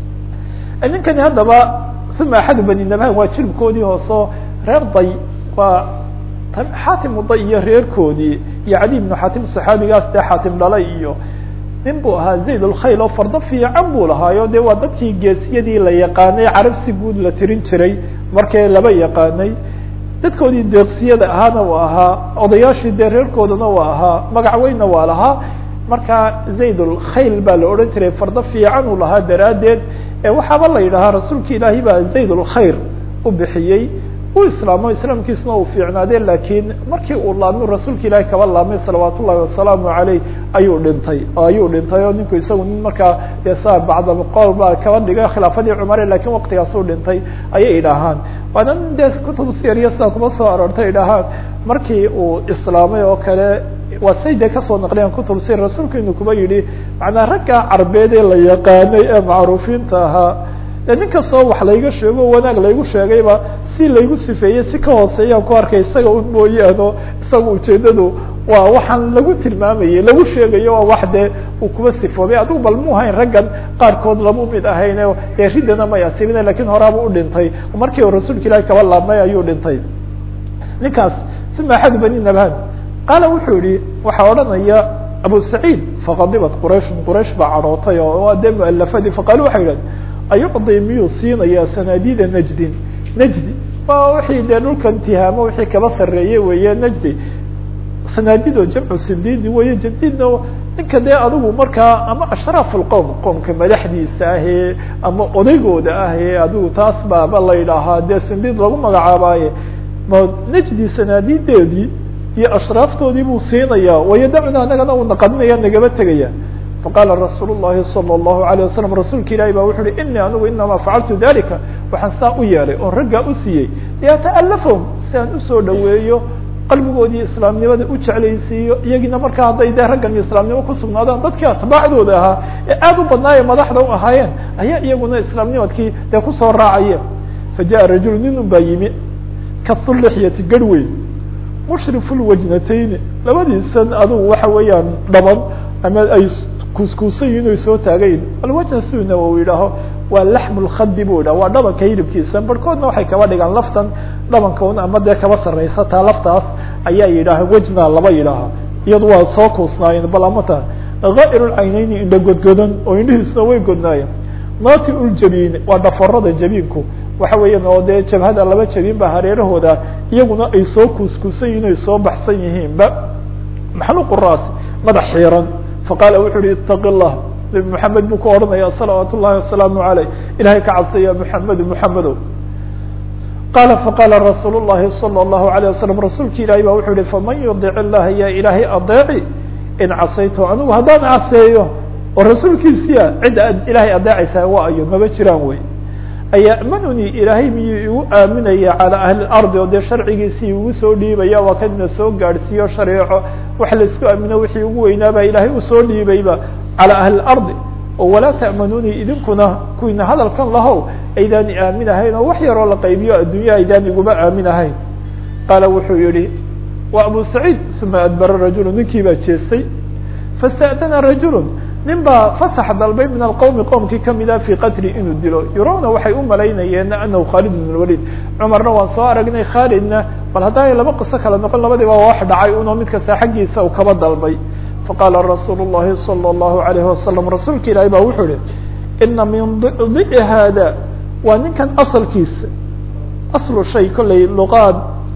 ninkani haddaba uma axadu bani nabhan waa jiribkoodii hooseo reer day waa xaatim day iyo reerkoodii iyo cali ibnu xaatim saxaabigaas dee xaatim dhalay iyo nin buu ahaa zayd lkhayl oo fardo fiican buu lahaayo de waa dadkii geesiyadii la yaqaanay carab si guud la tirin jiray markii laba yaqaanay dadkoodii deeqsiyada ahaana waa ahaa odayaashii dee reerkoodana waa ahaa magac weynna waa lahaa marka zayd lkhayl baa la odhan jiray fardo fiican uu lahaa daraaddeed waxaaba la yidhahaa rasuulka ilaahay baa zayd lkhayr u bixiyey u islaamo islaamkiisna uu fiicnaade lakiin markii uu laabmi rasuulka ilaahay kaba laabmay salawaat ullahi wasalaamu aleyh ayuu dhintay ayuu dhintay oo ninku isagu nin markaa de saa bacdalqowl baa kaba dhigay khilaafadii cumare lakin waktigaasuu dhintay ayay idhaahaan waana nin dee kutub siyariya sidaa kuma soo aroortay idhaahaan markii uu islaamay oo kale waa say dee kasoo naqliyaan kutub sir rasuulku inuu kuba yidhi macnaa ragga carbeed ee la yaqaanay ee macruufiinta ahaa de nin kastoo wax layga sheego wanaag laygu sheegayba si laygu sifeeyey si ka hooseeyaan ku arkay isaga un mooyaano isaga ujeedadu waa waxaan lagu tilmaamayey lagu sheegayo waa wax dee uu kuba sifoobay adigu bal mu hayn raggan qaarkood lamu mid ahayne dee riddana may asibina lakin horaaba u dhintay markii uu rasuulka ilahi kaba laabmay ayuu dhintay ninkaas sima axadu bani nabhan qaala wuxuu yihi waxaa odhanaya abu saciid faqadibat qurayshun quraysh baa cadhootay oo waa dee mualafadii faqaalu waxay idhahdeen ayucdi miyuu siinayaa sanaadiida najdin najdi waa wixii dee dhulkan tihaamo wixii kaba sarreeyey weeye najdi sanaadido jamcu sindiidi weeye jadidna ninka dee adigu markaa ama ashraaf lqowm qoomka madaxdiisa ahee ama odaygooda ahee adigu taas baaba la yidhaahaa dee sindiid lagu magacaabaaye ma najdi sanaadideedii iyo ashraaftoodii buu siinaya wayadacuna anagana uu naqadinaya nagaba tegaya faqala rasuul الlahi salى الlahu عalيه wasalam rasuulka ilahi ba wuxu uhi inii anigu inama facaltu dalika waxaan saa u yeelay oon raggaa u siiyey liyata'alafahum si aan usoo dhaweeyo qalbigoodii islaamnimada u jeclaysiiyo iyagiina markaa hadday dee raggan islaamnimo kusugnaadaan dadkii atbaacdooda ahaa ee aad u badnaaye madaxda u ahaayeen ayaa iyaguna islaamnimadkii dee kusoo raacayeen fajaءa rajulu nin un baa yimi kaulixyati garhweyn mushrifu lwajnatayni labadiisan adugu waxa weeyaan dhaban ama ay kuuskuusan yihin oy soo taagayin alwajna siduu nawowi yidhaaho waa laxmu lkhadi bu yidhaha waa dhabanka hilibkiisa barhkoodna waxay kaba dhigaan laftan dhabanka un ama dee kaba sarraysa taa laftaas ayaa yidhaaha wejna laba yidhaaha iyadu waa soo kuusnaayeen bal amata ghaa'ir lcaynayni indha godgodan oo indhihiisuna way godnaayeen naati uljabiin waa dhaforada jabiinku waxa weeyaan oo dee jabhada laba jabin ba hareerahooda iyaguna ay soo kuuskuusan yihin ay soo baxsan yihiinba maxluq raasi madax xiiran faqaala wuxu uhi itaqi llah nabi maxamed buu ku odhanaya salawaat ullahi wasalaamu aleyh ilahay ka cabsa ya muxamedu muxamedow qaala faqaala rasuul llahi salى اllahu alيه wasalam rasuulki ilahi ba wuxuu yihi faman yudic illaha ya ilaahay adeeci in casaytu anigu haddaan caseeyo oo rasuulkiisiya cidda ad ilaahay adeecaysaa waa ayo maba jiraan wey ayamanunii ilaahay miyuu igu aaminaya calى ahli اlardi oo dee sharcigiisii igu soo dhiibaya waa kadina soo gaadhsiiyo shareeco wax laisku aamino wixii ugu weynaaba ilaahay usoo dhiibayba calى ahli اlardi oo walaa ta'manunii idinkuna kuwiina hadalkan lahow aydaani aaminahayn oo wax yaroo la qaybiyo addunya aydaan iguma aaminahayn qaala wuxuu yihi wa abu saciid uma adbara rajulu ninkii baa jeestay fasta'dana rajulu nin baa fasax dalbay min alqowmi qowmkii kamida fii qatli inuu dilo yurawna waxay u malaynayeen anahu khaalid bn lwalid cumarna waan soo aragnay khaalidna bal haddaay laba qiso kala noqon labadiiba wax dhacay unoo mid kasta xaggiisa uu kaba dalbay faqaala rasuulu llahi salى اllahu alayhi wasalam rasuulka ilaahi ba wuxuu yihi ina min di'i haada waa ninkan asalkiisa aslu shay kollay luqaad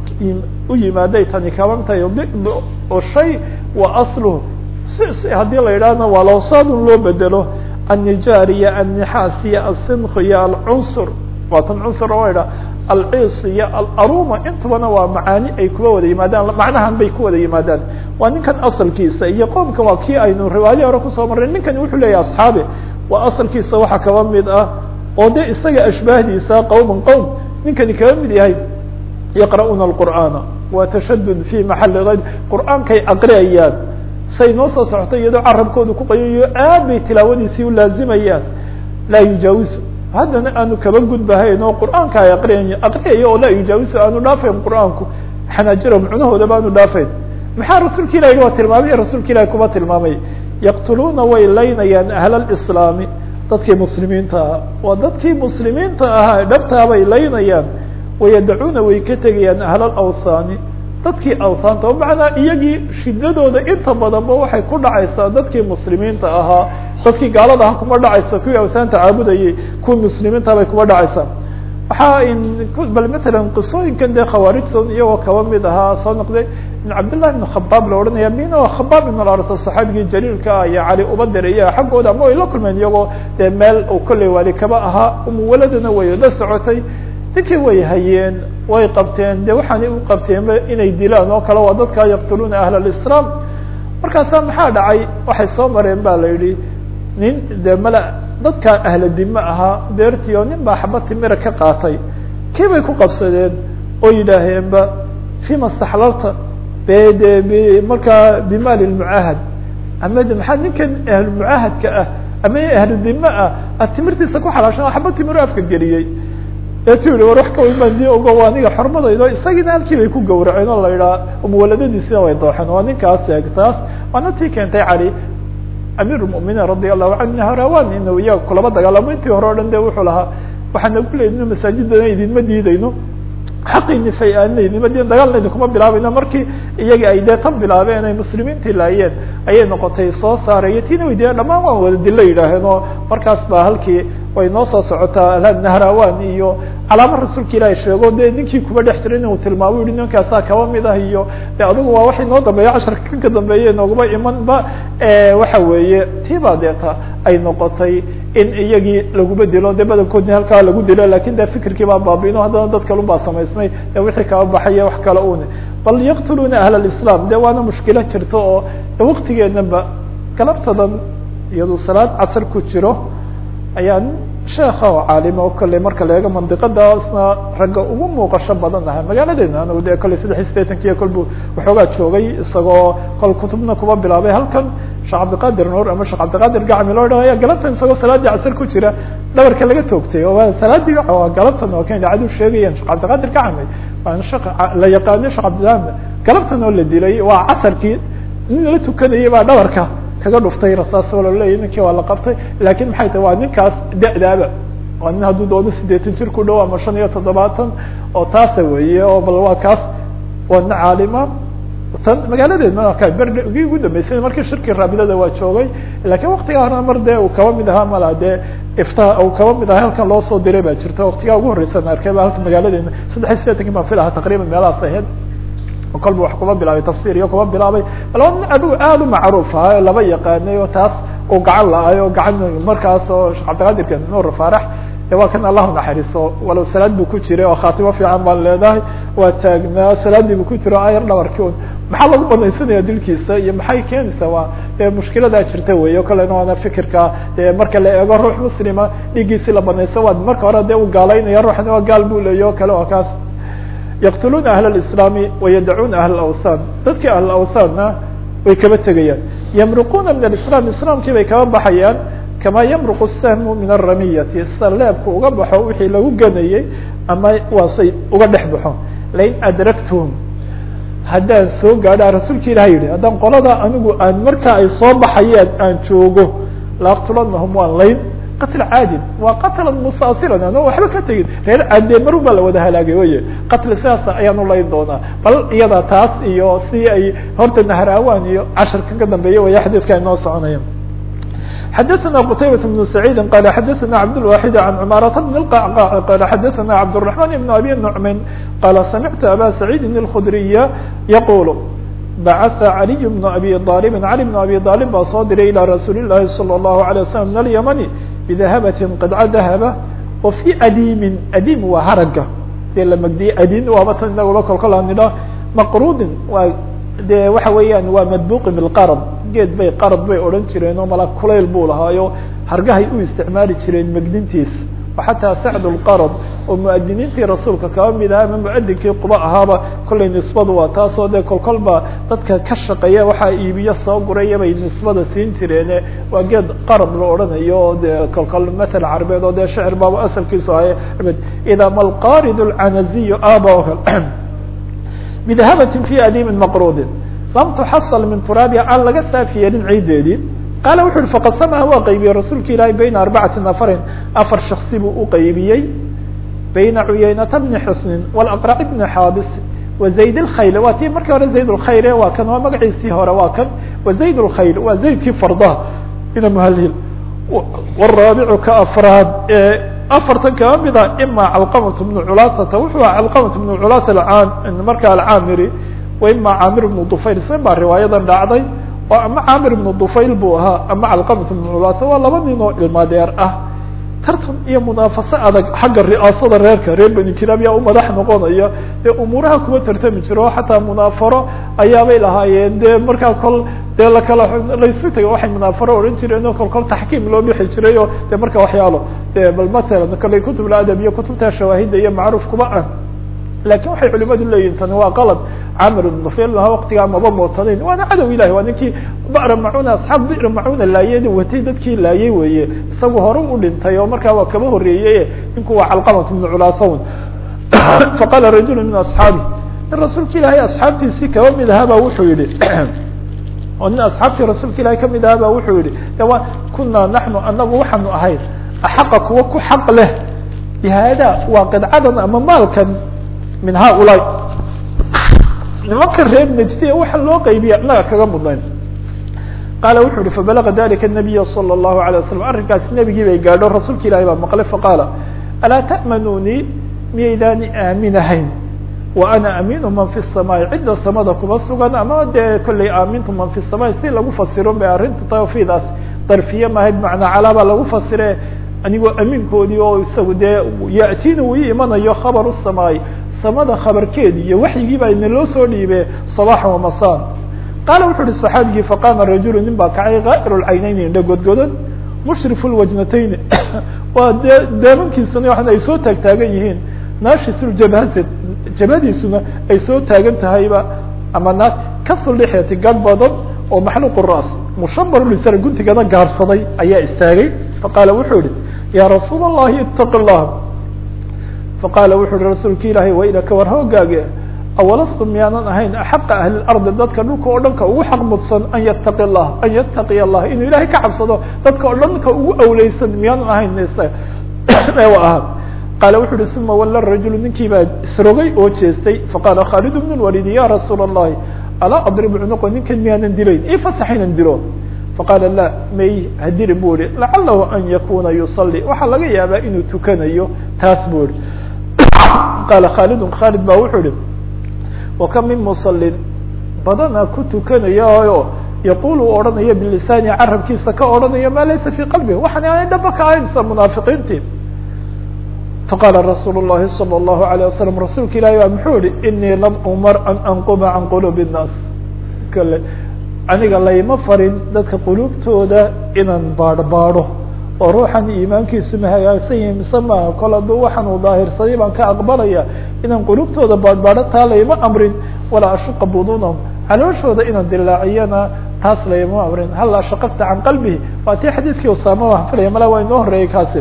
u yimaaday tani kabantahay di oo shay wa asluhu si haddii la yidhaahna waa lawsaadun loo bedelo annijaar iyo annixaas iyo alsinq iyo alcunsur waa tan cunsur oo idha alciis iyo alaruma intubana waa macaani ay kuwa wada yimaadaan macnahan bay ku wada yimaadaan waa ninkan asalkiisa iyo qoomka waa kii aynu riwaayo hore kusoo marray ninkani wuxuu leeyahy asxaabi waa asalkiisa waxaa kaba mid ah oo de isaga ashbaahdiisa qowman qowm ninkani kaba mid yahay yaqra'uuna alqur'aana waa tashadud fi maxali ayr qur'aankay aqriyayaan say noo soo socotay iyadoo carabkooda ku qayayo aad bay tilaawadiisii u laazimayaan laa yujaawisu haddana aanu kaba gudbahayn oo qur'aanka ay aqriyayo aqriyayo oo laa yujaawisu aanu dhaafayn qur'aanku xanaajirahum cunahoodaba aanu dhaafayn maxaa rasuulka ilahi waa tilmaamay rasuulka ilahi kuba tilmaamay yaqtuluuna way laynayaan ahla lislaami dadkii muslimiinta ahaa waa dadkii muslimiinta ahaa dhabtaabay laynayaan wayadacuuna way ka tegayaan ahla alawthaani dadkii awthaanta macnaa iyagii shidadooda inta badanba waxay ku dhacaysaa dadkii muslimiinta ahaa dadkii gaalada aha kuma dhacaysa kuwii awthaanta caabudayay kuwii muslimiinta bay kuma dhacaysaa waxaa bal matalan qisooyinkan dee khawaarijton iyagoo kaba mid ahaa soo noqday in cabdillahi ibn khabaab la odhanaya mina khabaab ibn larta saxaabigii jaliilka ah iyo cali ubadar iyo xaggooda ama way la kulmeen iyagoo dee meel uu kolley waali kaba ahaa umuwaladana way la socotay ninkii way hayeen way qabteen de waxaanay u qabteenba inay dilaan oo kale waa dadkaa yaqtuluuna ahla alislaam markaasaa maxaa dhacay waxay soo mareen ba la yidhi nin de mala dadkaa ahla dime ahaa beertii oo nin baa xaba timira ka qaatay kii bay ku qabsadeen oo yidhaaheenba fima staxlalta be de b markaa bimaali lmucaahad ama de maxaa ninkan ahlumucaahadka ah ama ahlu dime ah ad timirtiisa ku xalaashan xaba timiro afka geliyey etu yihi war wax ka weyn baan dii ogo waa aniga xormadaydo isagiina halkii bay ku gawraceen oo la yidhaha umuwaladadiisina way dooxeen waa ninkaas eegtaas waana tii keentay cali amiir lmuminiin radi allahu canhu harawan inu iyaga kulaba dagaalamo intii hore o dhan de wuxuu lahaa waxaa nagu leey inu masaajidana idinma diidayno xaqiini fay-aaneydnima de dagaalnaydi kuma bilaabayna markii iyagii ay dee tan bilaabeen ay muslimiintii laayeen ayay noqotay soo saaraya tina weydiya dhamaan waan wada dilo yidhaaheen oo markaas baa halkii way noo soo socotaa nahrawan iyo calaamo rasuulka ilaahi sheego dee ninkii kuba dhex jira inuu tilmaamo yihi ninkaasaa kaba mid ah iyo de adigu waa waxay noo dambeeya casharka kan ka dambeeye nooguma imanba waxa weeye tiibaa deeta ay noqotay in iyagii laguma dilo de badankoodni halkaa lagu dilo lakin de fikirkii baa baabiino haddana dad kalun baa samaysmay de wixii kaba baxaya wax kale une bal yaqtuluuna ahl alislam de waana mushkilo jirto oo waktigeenaba galabtadan iyadoo salaad casar ku jiro ayaa sheeka oo caalima oo kale marka la eego mandiqadaasna ragga ugu muuqasho badan aha magaaladeena anagu de kolley saddex iyo sideetankiiyo kolbu waxoogaa joogay isagoo kol kutubna kuba bilaabay halkan sheekh cabdiqadir nuur ama sheekh cabdiqadir gacmi loo dhaho ayaa galabtan isagoo salaaddii casar ku jira dhabarka laga toogtay oo waa salaadii galabtan oo kan idaacadu sheegayaan sheekh cabdiqadir gacmi waan sheekh la yaqaano sheekh cabdilaam galabtan oo la dilay waa casarkii nin la tukanayay baa dhabarka kaga dhuftay rasaas oo laleeyahy ninkii waa la qabtay lakin maxay tahay waa ninkaas da-daaba waa nin hadduu doodo sideetan jir ku dhow ama shan iyo toddobaatan oo taasa weeye oo bal waa kaas waa nin caalima tan magaaladeedna ka berdgii ugu dambeysay markii shirkii raabidada waa joogay lakin waktigaa horena mar dee uu kaba mid ahaa mala dee ifta uu kaba mid ahaa halkan loo soo diray baa jirta waktigaa ugu horreysan arkay ba halka magaaladeena saddex iyo sideetankii baan filahaa taqriban meelahaas ahayd kolba wax kuba bilaabay tafsir iyo kuba bilaabay laba nin adigu aad u macruuf aha laba yaqaanay oo taas uu gacan la-ay oo gacan markaas oo sheekh cabdiqadirka nuur faarax de waa kan allahu naxariiso walow salaad buu ku jiray oo khaatimo fiican baan leedahay waa taagnaa salaadii buu ku jiro ayar dhabarki un maxaa lagu banaysanaya dilkiisa iyo maxay keenaysaa waa dee mushkiladaa jirta wey o kalena waana fikirka de marka la eego ruux muslima dhiiggiisi la banaysa waa marka hore dee u gaalaynaya ruuxna waa gaal buu leeya o kale waa kaas yaqtuluuna ahl اislaami wayadacuuna ahl awthan dadkii ahl awthanna way kaba tegayaan yamruquuna min alislam islaamkii bay kaba baxayaan kama yamruqu sahmu min aramiyati sida leebku uga baxo wixii lagu ganayey ama waasay uga dhex baxo lain adrakthum haddaan soo gaadha rasuulka ilaha yihi haddaan qolada anigu aan markaa ay soo baxayaan aan joogo laaqtulanahum waan layn qatl caadin waa qatla musaasiran ano waxba ka tegin reer caadee marun baa la wada halaagay wey qatl sidaas ayaan ulayn doonaa bal iyada taas iyo si ay horta nahraawan iyo casharka ka dambeeya way xadiidka inoo soconaya xadaثna qtaybaة بن سacيidi qala xadaثna cabdالواxid عan cmaaraة بn الqعqاع qala xadaثna cabdالرحمن بن abi نعmin qala samictu aba سacيidi الkdriya yaqul bacatha عaliي بن abi طاalب عalي بن abi طاalب baa soo diray ilى rasuuli الlahi salى الlahu عalيه وsلم min الymni bdahabatin qidca dahaba oo fi adiimin adiim waa haraga dee la magdiyey adin waaba tan inagula kolkola nidha maqrudin waa de waxa weeyaan waa madbuqi bilqarad geed bay qarad bay odhan jireen oo mala kulayl buu lahaayo hargahay u isticmaali jireen megdintiis xataa sacd lqarad oo muadiniintii rasuulka kaba mid aha ama muadinkii quba ahaaba kollay nisbadu waa taasoo dee kolkolba dadka ka shaqeeya waxaa iibiyo soo guraya bay nisbada siin jireene waa geed qarad la odhanayo oo dee kolkol matal carabeed oo dee shecir baaba asalkiisu ahay ida malqarid lcanaziyu aba o kale bdahabatin fi adiimin maqrudin lam tuxasal min turaabiha aan laga saafi yeelin ciideedii qaala wuxu uhi faqad samaha waa qaybiyey rasuulka ilaahi bayna arbacati nafarin afar shaksi buu u qaybiyey bayna cuyaynata bni xusnin walaqrac bni xaabis wa zayd lkhayl waa tii markii hore zayd lkhayre waa kan waa magaciisii hore waa kan wa zayd lkhayl waa zaydkii fardaha ina muhalil waraabicu ka afraad afartan kaba mid a ima calqamat bnu culasata wuxuu aha calqamat bnu culasa marka alcaamiri wa ima caamir bnu dufayl se baa riwaayadan dhacday oo ama caamir ibnu dufayl buu ahaa ama calqamat ibnu culasa waa laba nin oo ilmaadeer ah tartan iyo munaafaso adag xagga ri'aasada reerka reer beni kilaab yaa u madax noqonaya dee umuuraha kuma tartami jiro xataa munaafaro ayaabay lahaayeen dee markaa kol dee lakala laysu taga waxay munaafaro odhan jireen oo kol kol taxkiim loo bixi jiray oo de marka waxyaalo de bal matalan kale kutub ladab iyo kutubta shawaahida iyo macruuf kuma ah lakin waxay culimadu leeyihin tani waa qalad camir ibn dufayl lahaa waktigaa maba mootanayn waana cadow ilahi waa ninkii ba'ra macuna asxaab bi'ra macuna laayeen watay dadkii laayay weeye isagu hore u dhintay oo markaa waa kaba horreeyey ninku waa calqamat ibnu culaasawn faqala rajulu min asxaabi in rasuulka ilaahay asxaabtiisii kaba mid ahaaba wuxuu yihi oo nin asxaabtii rasuulka ilahay kamid ahaaba wuxuu yihi de waa kunaa naxnu anagu waxaanu ahayn axaqa kuwa ku xaq leh bihada waa qidcadan ama maalkan min haulaai nimanka reer najdiya waxa loo qaybiya inaga kaga mudnayn qaala wuxu uhi fabalaga dalika nabiya salى الlahu alيه waslam arrinkaasi nebigii bay gaadho rasuulka ilahi baa maqlay faqaala alaa ta'manunii miyaydaani aaminahayn wa ana amiinu man fi الsamaai cidda samada kuma sugan ama dee kollay aamintu man fi الsamaai si lagu fasiro bay arrintu tawfiidaas darfiye mahay bimacnaa calaabaa lagu fasire anigoo amiinkoodii oo isagu dee ya'tiina uu ii imanayo khabaru الsamaai samada khabarkeedi iyo waxyigii baa ina loo soo dhiibe صabaxa وamasaan qaala wuxu uhi صaxaabigii faqaama rajulu nin baa kacay kaa'ir اlcaynayni indha godgodan mushrif اlwajnatayni waa dee deemankiisana waxan ay soo taag taagan yihiin naashisuljabaasad jabadiisuna ay soo taagan tahayba ama na kasulixyati gad badan oo maxluq ras mushabar lisar guntigana gaabsaday ayaa istaagay faqaala wuxuu yihi ya rasuul الlahi itaqi الlah faqaala wuxu uhi rasuulka ilaahay waylaka war hoogaage awalastu miyaanan ahayn axaqa ahli lardi dadka dhulka oo dhanka ugu xaq mudsan an yataqi lah an yattaqiya allah inuu ilahay ka cabsado dadka oo dhanka ugu awleysan miyaanan ahayn ahaa qaala wuxu uhi uma walla rajulu ninkii baa isrogay oo jeestay faqaala khaalid bn lwalid ya rasuula الlahi alaa adribu cunuqa ninkan miyaanan dilayn ifasax inan dilo faqaala la may hadiri bu ihi lacalahu an yakuna yusalli waxaa laga yaabaa inuu tukanayo taas bu ihi qaala khaalidun khaalid ba wuxuu ihi wakam min musalin badana ku tukanayao yaqul uu odhanaya bilisaani carabkiisa ka odhanaya maa laysa fii qalbih waxaan aanay dhaba ka ahayn sida munaafiqiintii faqaala rasuul الlahi salى الlahu عalيه wasalam rasuulka ilahi baa muxuu yihi inii lam umar an anquba can qulubi الnaas kale aniga layma farin dadka quluubtooda inaan baadh baadho oo ruuxan iimaankiisu ma hagaagsan yahi mise maaha kol hadduu waxaan uu daahirsaday baan ka aqbalaya inaan quluubtooda baadhbaadho taa layma amrin walaa ashuqa budunahum calooshooda inaan dilaaciyana taas layma amrin hal ashaqaqta can qalbihi waa tii xadiidkii usaama waan filaya mala waa inoo horeeyey kaasi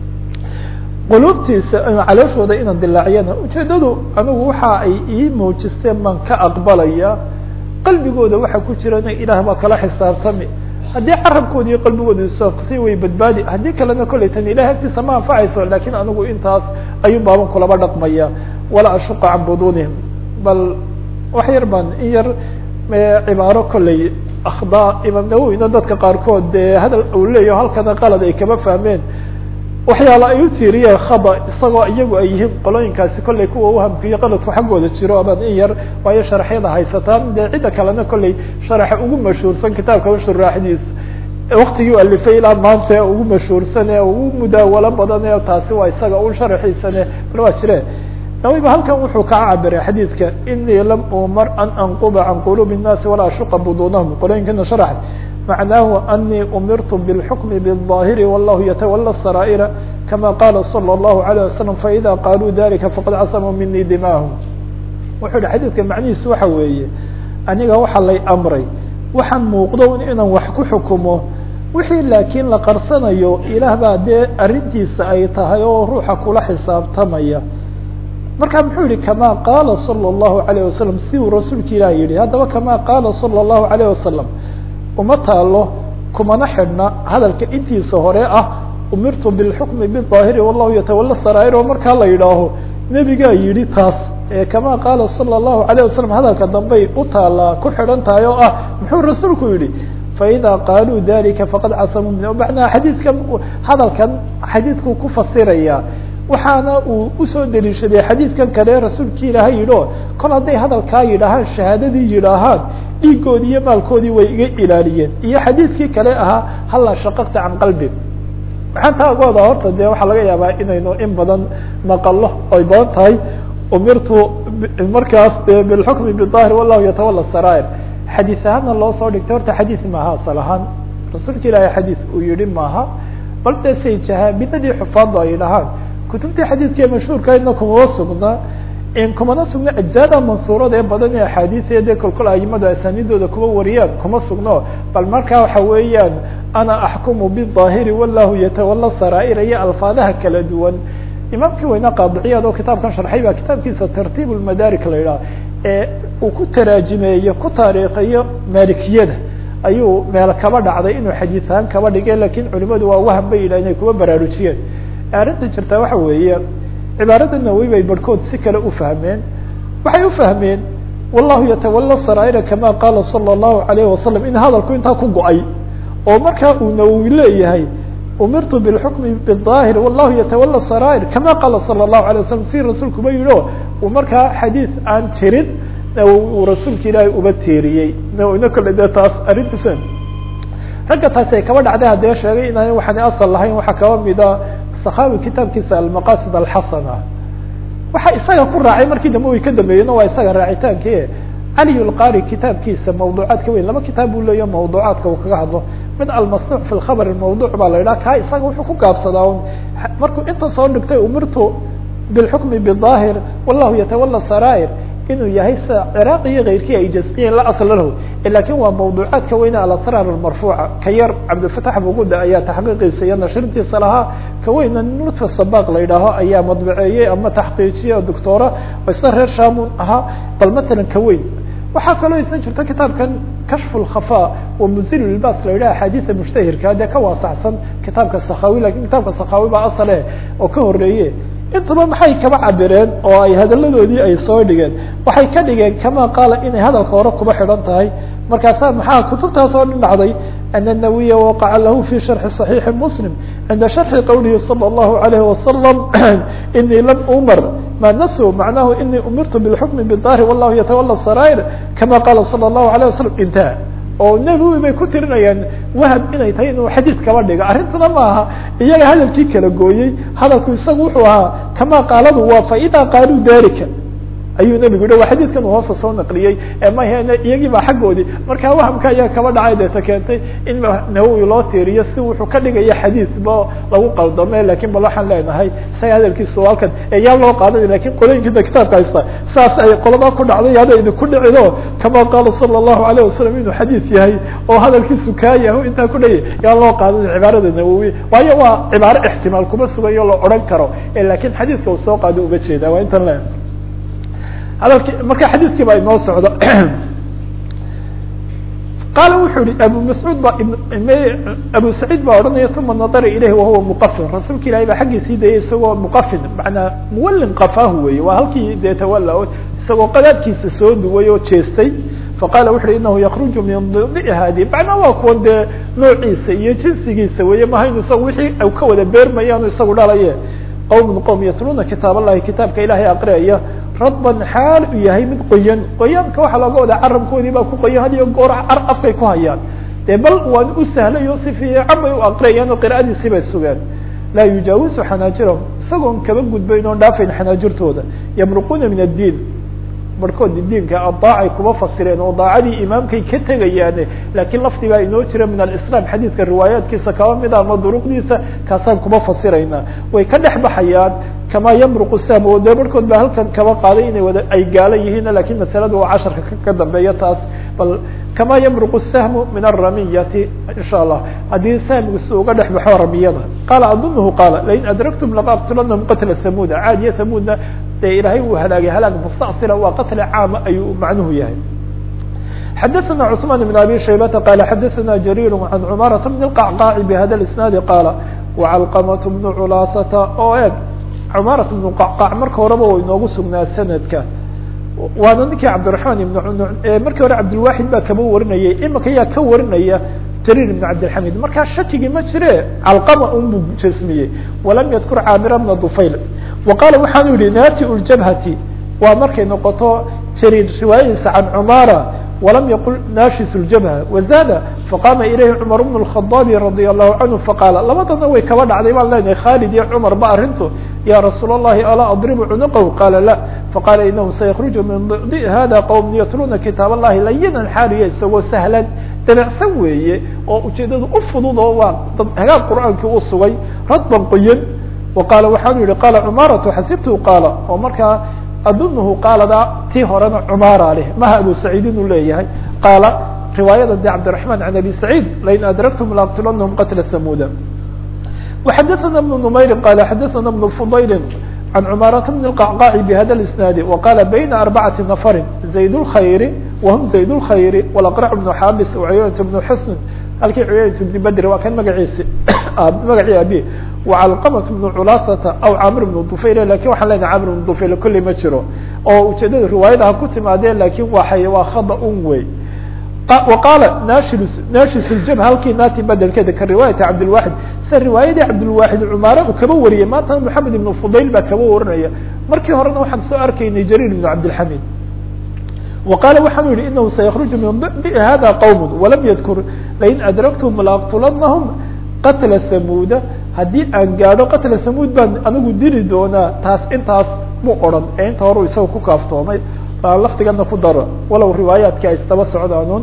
quluubtiisa calooshooda inaan dilaaciyana ujeedadu anigu waxa ay ii muujisteen baan ka aqbalaya qalbigooda waxa ku jirana ilaah baa kala xisaabtami haddii carabkooda iyo qalbigooda issi way badbaadi haddii kalena kollay tan ilahay agtiisa ma anfacayso lakin anigu intaas ayuu baaban kulaba dhaqmaya walaa ashuqa can budunihim bal wax yar baan in yar cibaaro kollay akhdaa imaam nawowina dadka qaarkood dee hadal uu leeyaho halkana qalad ay kama fahmeen waxyaala ay u tiiriyeen khada isagoo iyagu ay yihiin qolooyinkaasi kollay kuwa uhamkiyo qaladku xaggooda jiro aban in yar waayo sharaxyada haysataan dee cidda kalena kollay sharaxa ugu mashhuursan kitaabka shuraaxdiisa waktigii u alifay ilaa maanta ugu mashhuursan ee ugu mudaawalo badan ee taasi waa isaga un sharaxiisane bal waa jire nawiba halkan wuxuu kaa cabiray xadiidka inii lam umar an anquba can qulubi الnaasi walaa ashuqa budunahum qolooyinkana sharax معناه أني أمرت بالحكم بالظاهر والله يتولى السرائر كما قال صلى الله عليه وسلم فإذا قالوا ذلك فقد عصموا مني دماهم wuxuu hi xadيidka macnihiis waxa weeye aniga waxa lay أمray waxaan muuqdo inaan wax ku xukumo wixii laakiin la qarsanayo ilaah baa dee arintiisa ay tahay oo ruuxa kula xisaabtamaya marka muxuu yihi كama qala صلى الله عليه وسلم si uu rasuulka ilah yihi haddaba كama qala صلى الله عليه وسلم uma taalo kumana xidhna hadalka intiisa hore ah umirtu bilxukmi biظaahiri wallahu yatawala saraa'ir oo markaa la yidhaaho nebigaa yidhi taas kama qaala salى الlahu عalيه wasalam hadalka dambey u taalaa ku xidhan tahay oo ah muxuu rasuulku yihi faإida qaaluu dalika faqad casamuu min macnaha xadiidkan hadalkan xadiidkuu ku fasiraya waxaana uu usoo deliishaday xadiidkan kale rasuulki ilaahay yidhi o kol hadday hadalkaa yidhaahaan shahaadadii yidhaahaan dhiigoodii iyo maalkoodii way iga ilaaliyeen iyo xadiidkii kale ahaa halla shaqaqta can qalbi waxaan taa uga wadaa horta dee waxaa laga yaabaa inaynu in badan maqalo oy badan tahay umirtu markaas de bilxukmi biظaahir wallahu yatawala saraa'ir xadiis ahaana loo soo dhigtay horta xadiis maaha asal ahaan rasuulka ilaahay xadiis uu yihi maaha bal de say jahaabinadii xufaaddu ay dhahaan kutubtii xadiidkee mashhuurkaydna kumama sugna kumana sugna ajzaada mansuurada ee badan ee axaadiia dee kolkol aimadu asaanidooda kuma wariyaan kuma sugno bal markaa waxa weeyaan ana axkumu biظaahiri wallahu yatawala saraa'ir iyo alfaadaha kala duwan imaamkii weyne qaadiciyaad oo kitaabkan sharxay baa kitaabkiisa tartiib lmadaarik la yidhaha ee uu ku taraajimeeyo ku taariikhiyo maalikiyada ayuu meel kaba dhacday inuu xadiis ahaan kaba dhigay lakin culimadu waa waham bay yidhah inay kuma baraarujiyeen arrinta jirtaa waxa weeye cibaarada nawowi bay barhkood si kale ufahmeen waxay ufahmeen wallahu yatawala saraa'ira kama qaala sala allahu alayhi wasalam in hadalku intaa ku go-ay oo markaa uu nawowi leeyahay umirtu bilxukmi bidaahir wallahu yatawala saraa'ir kama qaala sala allahu alay wasalam si rasuulkuba yihi o uu markaa xadiid aan jirin uu rasuulka ilaahay uba teeriyey nawowina kole dee taas arrintiisa ragga taasi ay kaba dhacday haddee sheegay inaan waxaan asal lahayn waxaa kaba mida sakhawi kitaabkiisa almaqasid alxasana waxa isaga ku raacay markii dambe way ka dambeeyena waa isaga raacitaankii cali lqari kitaabkiisa mawduucaadka weyn laba kitaab buu leeya mawduucaadka uu kaga hadlo mid almasnuuc fi lkhabr mawduuc baa la yidhaha kaa isaga wuxuu ku gaabsadaa un markuu inta soo dhigtay umirtu bilxukmi bidaahir wallahu yatawala saraa'ir inuu yahay sida ciraaq iyo keyrkii ay jasmiyeen la asla lahu lakin waa mawduucaadka weyne alasraar almarfuuca ka yar cabdilfatax buguda ayaa taxqiiqiisa iyo nashrintiisa lahaa ka weyna lutfa sabaq la yidhaaho ayaa madbaceeyey ama taxqiijiye doctora oo isna reer shamun ahaa bal matalan ka weyn waxaa kaloo isna jirta kitaabkan kashfu lkhafa wa muzil ilbas la yidhaha axaadiida mushtahirka dee ka waasaxsan kitaabka sakhawi lakin kitaabka sakhawi baa asale oo ka horeeye intuba maxay kaba cabireen oo ay hadaladoodii ay soo dhigeen waxay ka dhigeen kama qaala inay hadalka hore kuba xidhan tahay markaasaa maxaa kutubtaas oo dhan dhacday ana nawiya waqaca lahu fi sharxi صaxiixi muslim cinda sharxi qowlihi salى اllahu alayhi wasalam inii lam umar ma nasu macnahu inii umirtu bilxukmi bidaahir wallahu yatawala saraa'ir kama qaala salى اllahu alayه wasalam intaha oo nebiwi bay ku tirinayaan wahab inay tahay inuu xadiid kaba dhigo arrintuna ma aha iyaga hadalkii kala gooyey hadalku isagu wuxuu ahaa kama qaaladu waa faida qaaluu dalika ayuu nebigu yihi waa xadiidkan uu hoosta soo naqliyey ee mahn iyagii baa xaggoodii marka wahamka ayaa kaba dhacay deeta keentay in nawowi loo tiiriyo si wuxuu ka dhigaya xadiid ba lagu qaldame lakin bal waxaan leenahay isaga hadalkiisa halkan yaa loo qaadanay lakin qolooyinkiina kitaabka haysta saas ay qolada ku dhacday hada idinku dhicido kama qaala sala allahu alayh wasalam inuu xadiid yahay oo hadalkiisu kaa yaho intaa ku dhaya yaa loo qaadanay cibaarada nawowi waayo waa cibaaro ixtimaal kuma sugayo la odhan karo lakin xadiidka uu soo qaado uga jeeda waa intan le hadalki marka xadiidkii baa inoo socda qaala wuxuu yihi abu mascuud ba abu saciid baa odhanaya uma nadara ilayhi wahuwa muqafin rasuulka ilahay baa xaggiisii dayay isagoo muqafin manaa muwallin qafaahu wey waa halkii dee tawalla isagoo qadaadkiisa soo duway oo jeestay faqala wuxu uhi inahu yakruju min didi hadi macnaa waa kuwan dee noociisa iyo jinsigiisa weye mahaynu isagu wixii ka wada beermayaanu isagu dhalaye qowmun qowm yatluuna kitaab allahi kitaabka ilahay aqriyaya radban xaal u yahay mid qoyan qoyaanka waxaa looga wadaa carabkoodii baa ku qoyan had iyo goor car afkay ku hayaan dee bal waan u sahlay oo si fiican bay u aqriyayaan oo qira'adiisii bay sugeen laa yujaawisu xanaajirahum isagoon kaba gudbayn oon dhaafayn xanaajirtooda yamruquuna min addiin barhkood diinka adaacay kuba fasireen oo daacadii imaamkay ka tegayaane lakiin lafdi baa inoo jira min alislam xadiidka riwaayaatkiisa kaba mida ama duruqdiisa kaasaan kuba fasirayna way ka dhex baxayaan kama yamruqu sahm oo dee barhkood baa halkan kaba qaaday inay wada ay gaalo yihiin lakin masalada waa casharka ka dambeeya taas bal kama yamruqu sahmu min aramiyati insha allah haddii sahmigu si uga dhex baxo ramiyada qaala adunuhu qaala lain adraktum laqaqtulanahum qatla hamuuda caadiya hamuudna dee ilaahay uu halaagay halaag mustacila waa qatli caama ayuu macnuhu yahay xadaثna cثman بn abi shaybata qala xadaثna jarir an cumaraةa bn اqacqaaci bhada isnaadi qaala wacalqamaة bn culaasata oo eeg cumarat bn qacqaac marka horeba wa inoogu sugnaa sanadka waana ninkii cabdiraحman ibn markii hore cabdilwaxid baa kaba warinayay imika yaa ka warinaya jarir ibn cabdilxamid markaa shakigii ma jire calqama un buu jasmiyey walam yadkur caamira bna dufayl wa qaala waxaanu yihi naati ljabhati waa markay noqoto jariir riwaayadiisa can cumara walam yaqul naashis ljabha wazada faqama ilayhi cumar bn الkhadaabi radia allahu canhu faqaala labadana way kaba dhacday baan leenahay khalid iyo cumar ba arrintu ya rasuul اllahi alaa adribu cunuqahu qaala la faqala inahu sayakruju min di hada qowm yatluuna kitaab allahi layinan xaaliya isagoo sahlan dabacsan weeye oo ujeedadu u fudud oo waa dad hagaag qur'aankii u sugay radban qoyan wa qaala waxaanu yihi qaala cumaratu xasibtu qaala oo markaa adunuhu qaalada tii horena cumara leh maha abu saciid inuu leeyahay qaala riwaayada de cabdiraحman can abi saciid lain adraktum laaqtulanahum qatla hamuuda وxadaثna بن نmayri qala xadaثna بن fudayli can cumaraةa bn الqacqaaci bhada اisnaadi وqala bayna arbacati nafari zayd اlkhayri wahm zayd اlkhayri wlaqrac bnu xaabis cuyaynt bnu xusn halkii cuyaynt bni bedri waa kan magaciisi magacii abi wacalqamat bnu culaasata aw camr bnu dufayl lakin waxaan leenahay camr bnu dufayl kolley ma jiro oo ujeedada riwaayadaha ku timaadeen lakin waxay waa khada un wey وqاaل nashis الjم halkii naati bedelkeeda ka riwaayati cabdالواحid sida riwaayadii cabdالواحid cmaare uu kaba wariyay maantana محamed iبن fudayl baa kaba warinaya markii horena waxaan soo arkaynay jrيr بن cabdالحamid وqاaل waxaanu yihi inahu saykرج min hada qوم وlam ydkr lain adرgtm laaqتulanahم qatla samuda haddii aan gaadho qatla samud baan anigu dili doonaa taas intaas mu oran ee inta hore isaga ku kaaftoomay laftigana ku daro walow riwaayaadki ay isdaba socdaanuun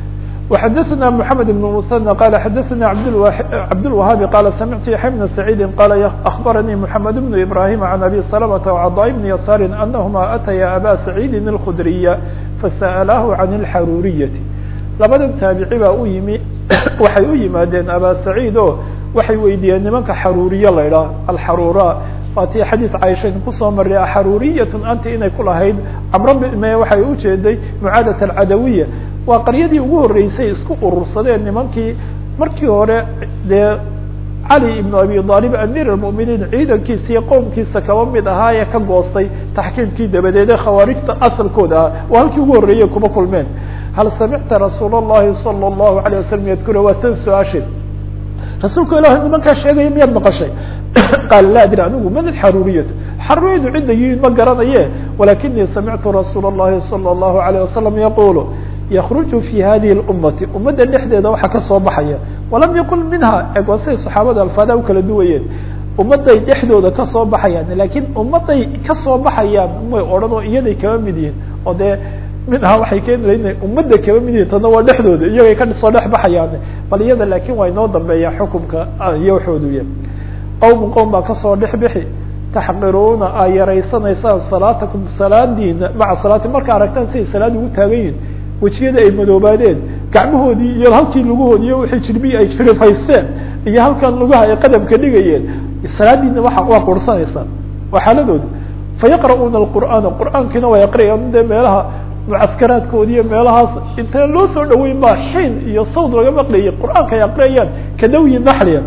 وxadثna محamed بن مثنى qال xadثna cabdالوهاabi qال samعtu yaحya بن سعيidi qال أخbarnii محamed بن إبراهيم عن أbي سلمة وcضاء بن يسار أنهma أتya abا سعيidi الخdرية فsألah عن الxaruriية labada taaبici baa u yimi waxay u yimaadeen abا سعيid o waxay weydiiyeen nimanka xaruriye la idhaah alxarura waa tii xadiid caishayn kusoo maray axaruriyat anti inay ku lahayd camro me waxay ujeeday mucaadat alcadawiya waa qaryadii ugu horreysay isku urursadeen nimankii markii hore dee cali ibnu abi aalib amiir almu'miniin ciidankiisa iyo qowmkiisa kaba mid ahaa ee ka goostay taxkiimkii dabadeede khawaarijta asalkooda ah waa halkii ugu horreeyey kuma kulmeen hal samicta rasuul اllahi salى اllahu alيه wasalam yadkura waa tan su-aashe rasuulka ilahi nimankaa sheegaya miyaad maqashay qaala la adri anigu man alxaruriyatu xaruriyadu cidda yihiin ma garanaye walakinii samictu rasuula اllahi salى اllahu alayه wasalam yaqulu yakruju fi hadihi اlummati ummadda dhexdeeda waxaa kasoo baxaya walam yaqul minha eg waa siday saxaabada alfaada u kala duwayeen ummadday dhexdooda kasoo baxayaan lakin ummadday kasoo baxayaan may odhan oo iyaday kaba mid yihiin oo dee minha waxay keeni ina ummadda kaba mid yihin tana waa dhexdooda iyagay kasoo dhex baxayaan bal iyada laakin waa inoo dambeeya xukumka iyo waxooduya qowm qowm baa kasoo dhex bixi taxqiruuna aa yaraysanaysaan salaatakum salaadiina maca salaati marka aragtaan siday salaad ugu taagan yihin wejiyada ay madoobaadeen gacmahoodii iyo halkii lugahoodi iyo wixii jirbiyi ay jirifaysteen iyo halkan lugaha ay qadamka dhigayeen salaadiina waa waa qursanaysaan waa xaaladooda fayaqra'uuna alqur'aana qur'aankiina way aqriyaan dee meelaha mucaskaraadkoodi iyo meelahaas inta loo soo dhaweyn baa xiin iyo sawd laga maqlayay qur'aanka ay aqriyayaan kadawyi naxliya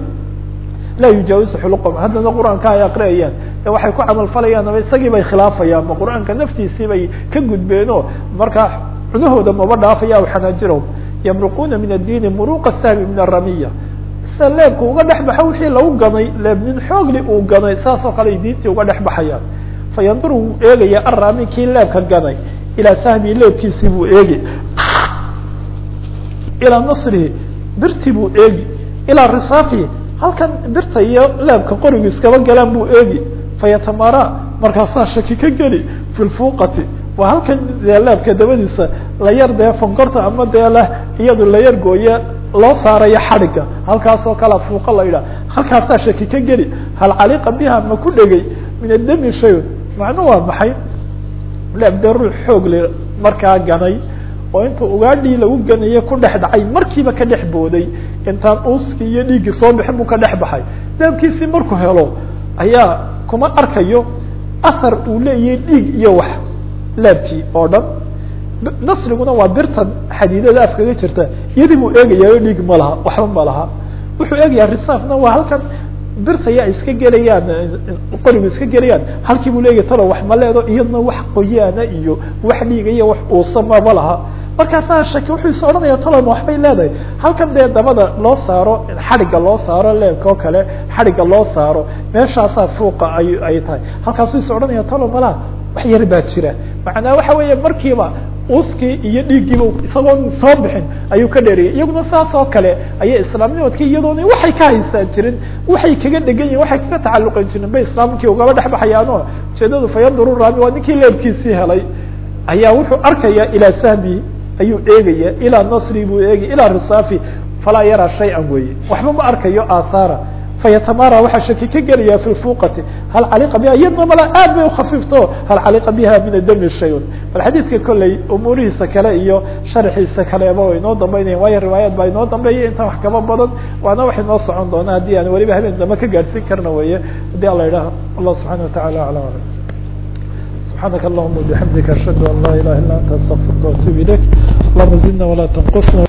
laa yujaawisu xuluqom haddana qur'aanka ay aqriyayaan ee waxay ku camal falayaan ama isagii bay khilaafayaan ma qur'aanka naftiisii bay ka gudbeenoo markaa cunahooda maba dhaafaya aw xanaajirahum yamruquuna min addiini muruqa sahmi min aramiya sida leebka uga dhex baxo wixii lagu ganay leeb nin xoogli uu ganay saas oo kale ay diintii uga dhex baxayaan fayandur wuu eegaya arami kii leebka ganay ilaa sahmi leebkiisii buu eegi ilaa nasrihi birtii buu eegi ilaa risaafihi halkan birta iyo leebka qorigu iskaba galaan buu eegi fayatamara markaasaa shaki ka geli fi lfuqati waa halkan dee leebka dabadiisa la yar dee fonkorta ama dee leh iyadu la yar gooye loo saarayo xadhigga halkaas oo kale fuuqa la yidhaha halkaasaa shaki ka geli hal caliqa biha ma ku dhegay min adami shay macnu waa maxay leeb dee ruux xoog le markaa ganay oo inta ugaadhii lagu ganaye ku dhex dhacay markiiba ka dhex booday intaan uuskii iyo dhiiggii soo bixin buu ka dhex baxay leebkiisii markuu helo ayaa kuma arkayo ahar uu leeyahay dhiig iyo wax leebkii oo dhan nasriguna waa birtan xadiidada afkaga jirta iyadii buu eegayaa dhiig ma laha waxba ma laha wuxuu eegayaa risaafna waa halkan birtaya iska gelayaan qorigu iska gelayaan halkii buu leeyahy talo wax ma leedo iyadna wax qoyaana iyo wax dhiiga iyo wax uusama ma laha markaasaa shaki wuxuu is odhanaya taloma waxbay leedahay halkan dee dabada loo saaro xadhigga loo saaro leebka oo kale xadhigga loo saaro meeshaasaa fuuqa ay ay tahay halkaasuu is odhanaya talo malaha wax yar baa jira macnaa waxa weeye markiiba uskii iyo dhiiggiiba isagoon soo bixin ayuu ka dheeriyay iyaguna saas oo kale ayay islaamnimadkii iyadoona waxay ka haysaan jirin waxay kaga dhegan yihin waxay kaga tacalluqan jirin bay islaamkii ugaba dhex baxayaano ujeedadu fayanduru raami waa ninkii leebkiisii helay ayaa wuxuu arkaya ilaa sahmi ayuu eegaya ilaa nasri buu eegaya ilaa risaafi falaa yaraa shay-an weeye waxba ma arkayo aathaara fayatamara waxaa shaki ka gelaya fi fuqati hal caliqa biha iyadna mala aad bay ukhafiifto hal caliqa biha min adami shayun bal xadiidka kolley umuurihiisa kale iyo sharxiisa kaleba way inoo dambeynaya waayo riwaayaad baa inoo dambeeya intaan wax kaba badan waana wax inoo socon doona haddii aan weliba habeen dambe ka gaadhsiin karna weye haddii ala idhaha allah subxana watacala ala alam سبحانك اللهم وبحمدك أشهد أن لا إله إلا أنت أستغفرك وأتوب إليك اللهم زدنا ولا تنقصنا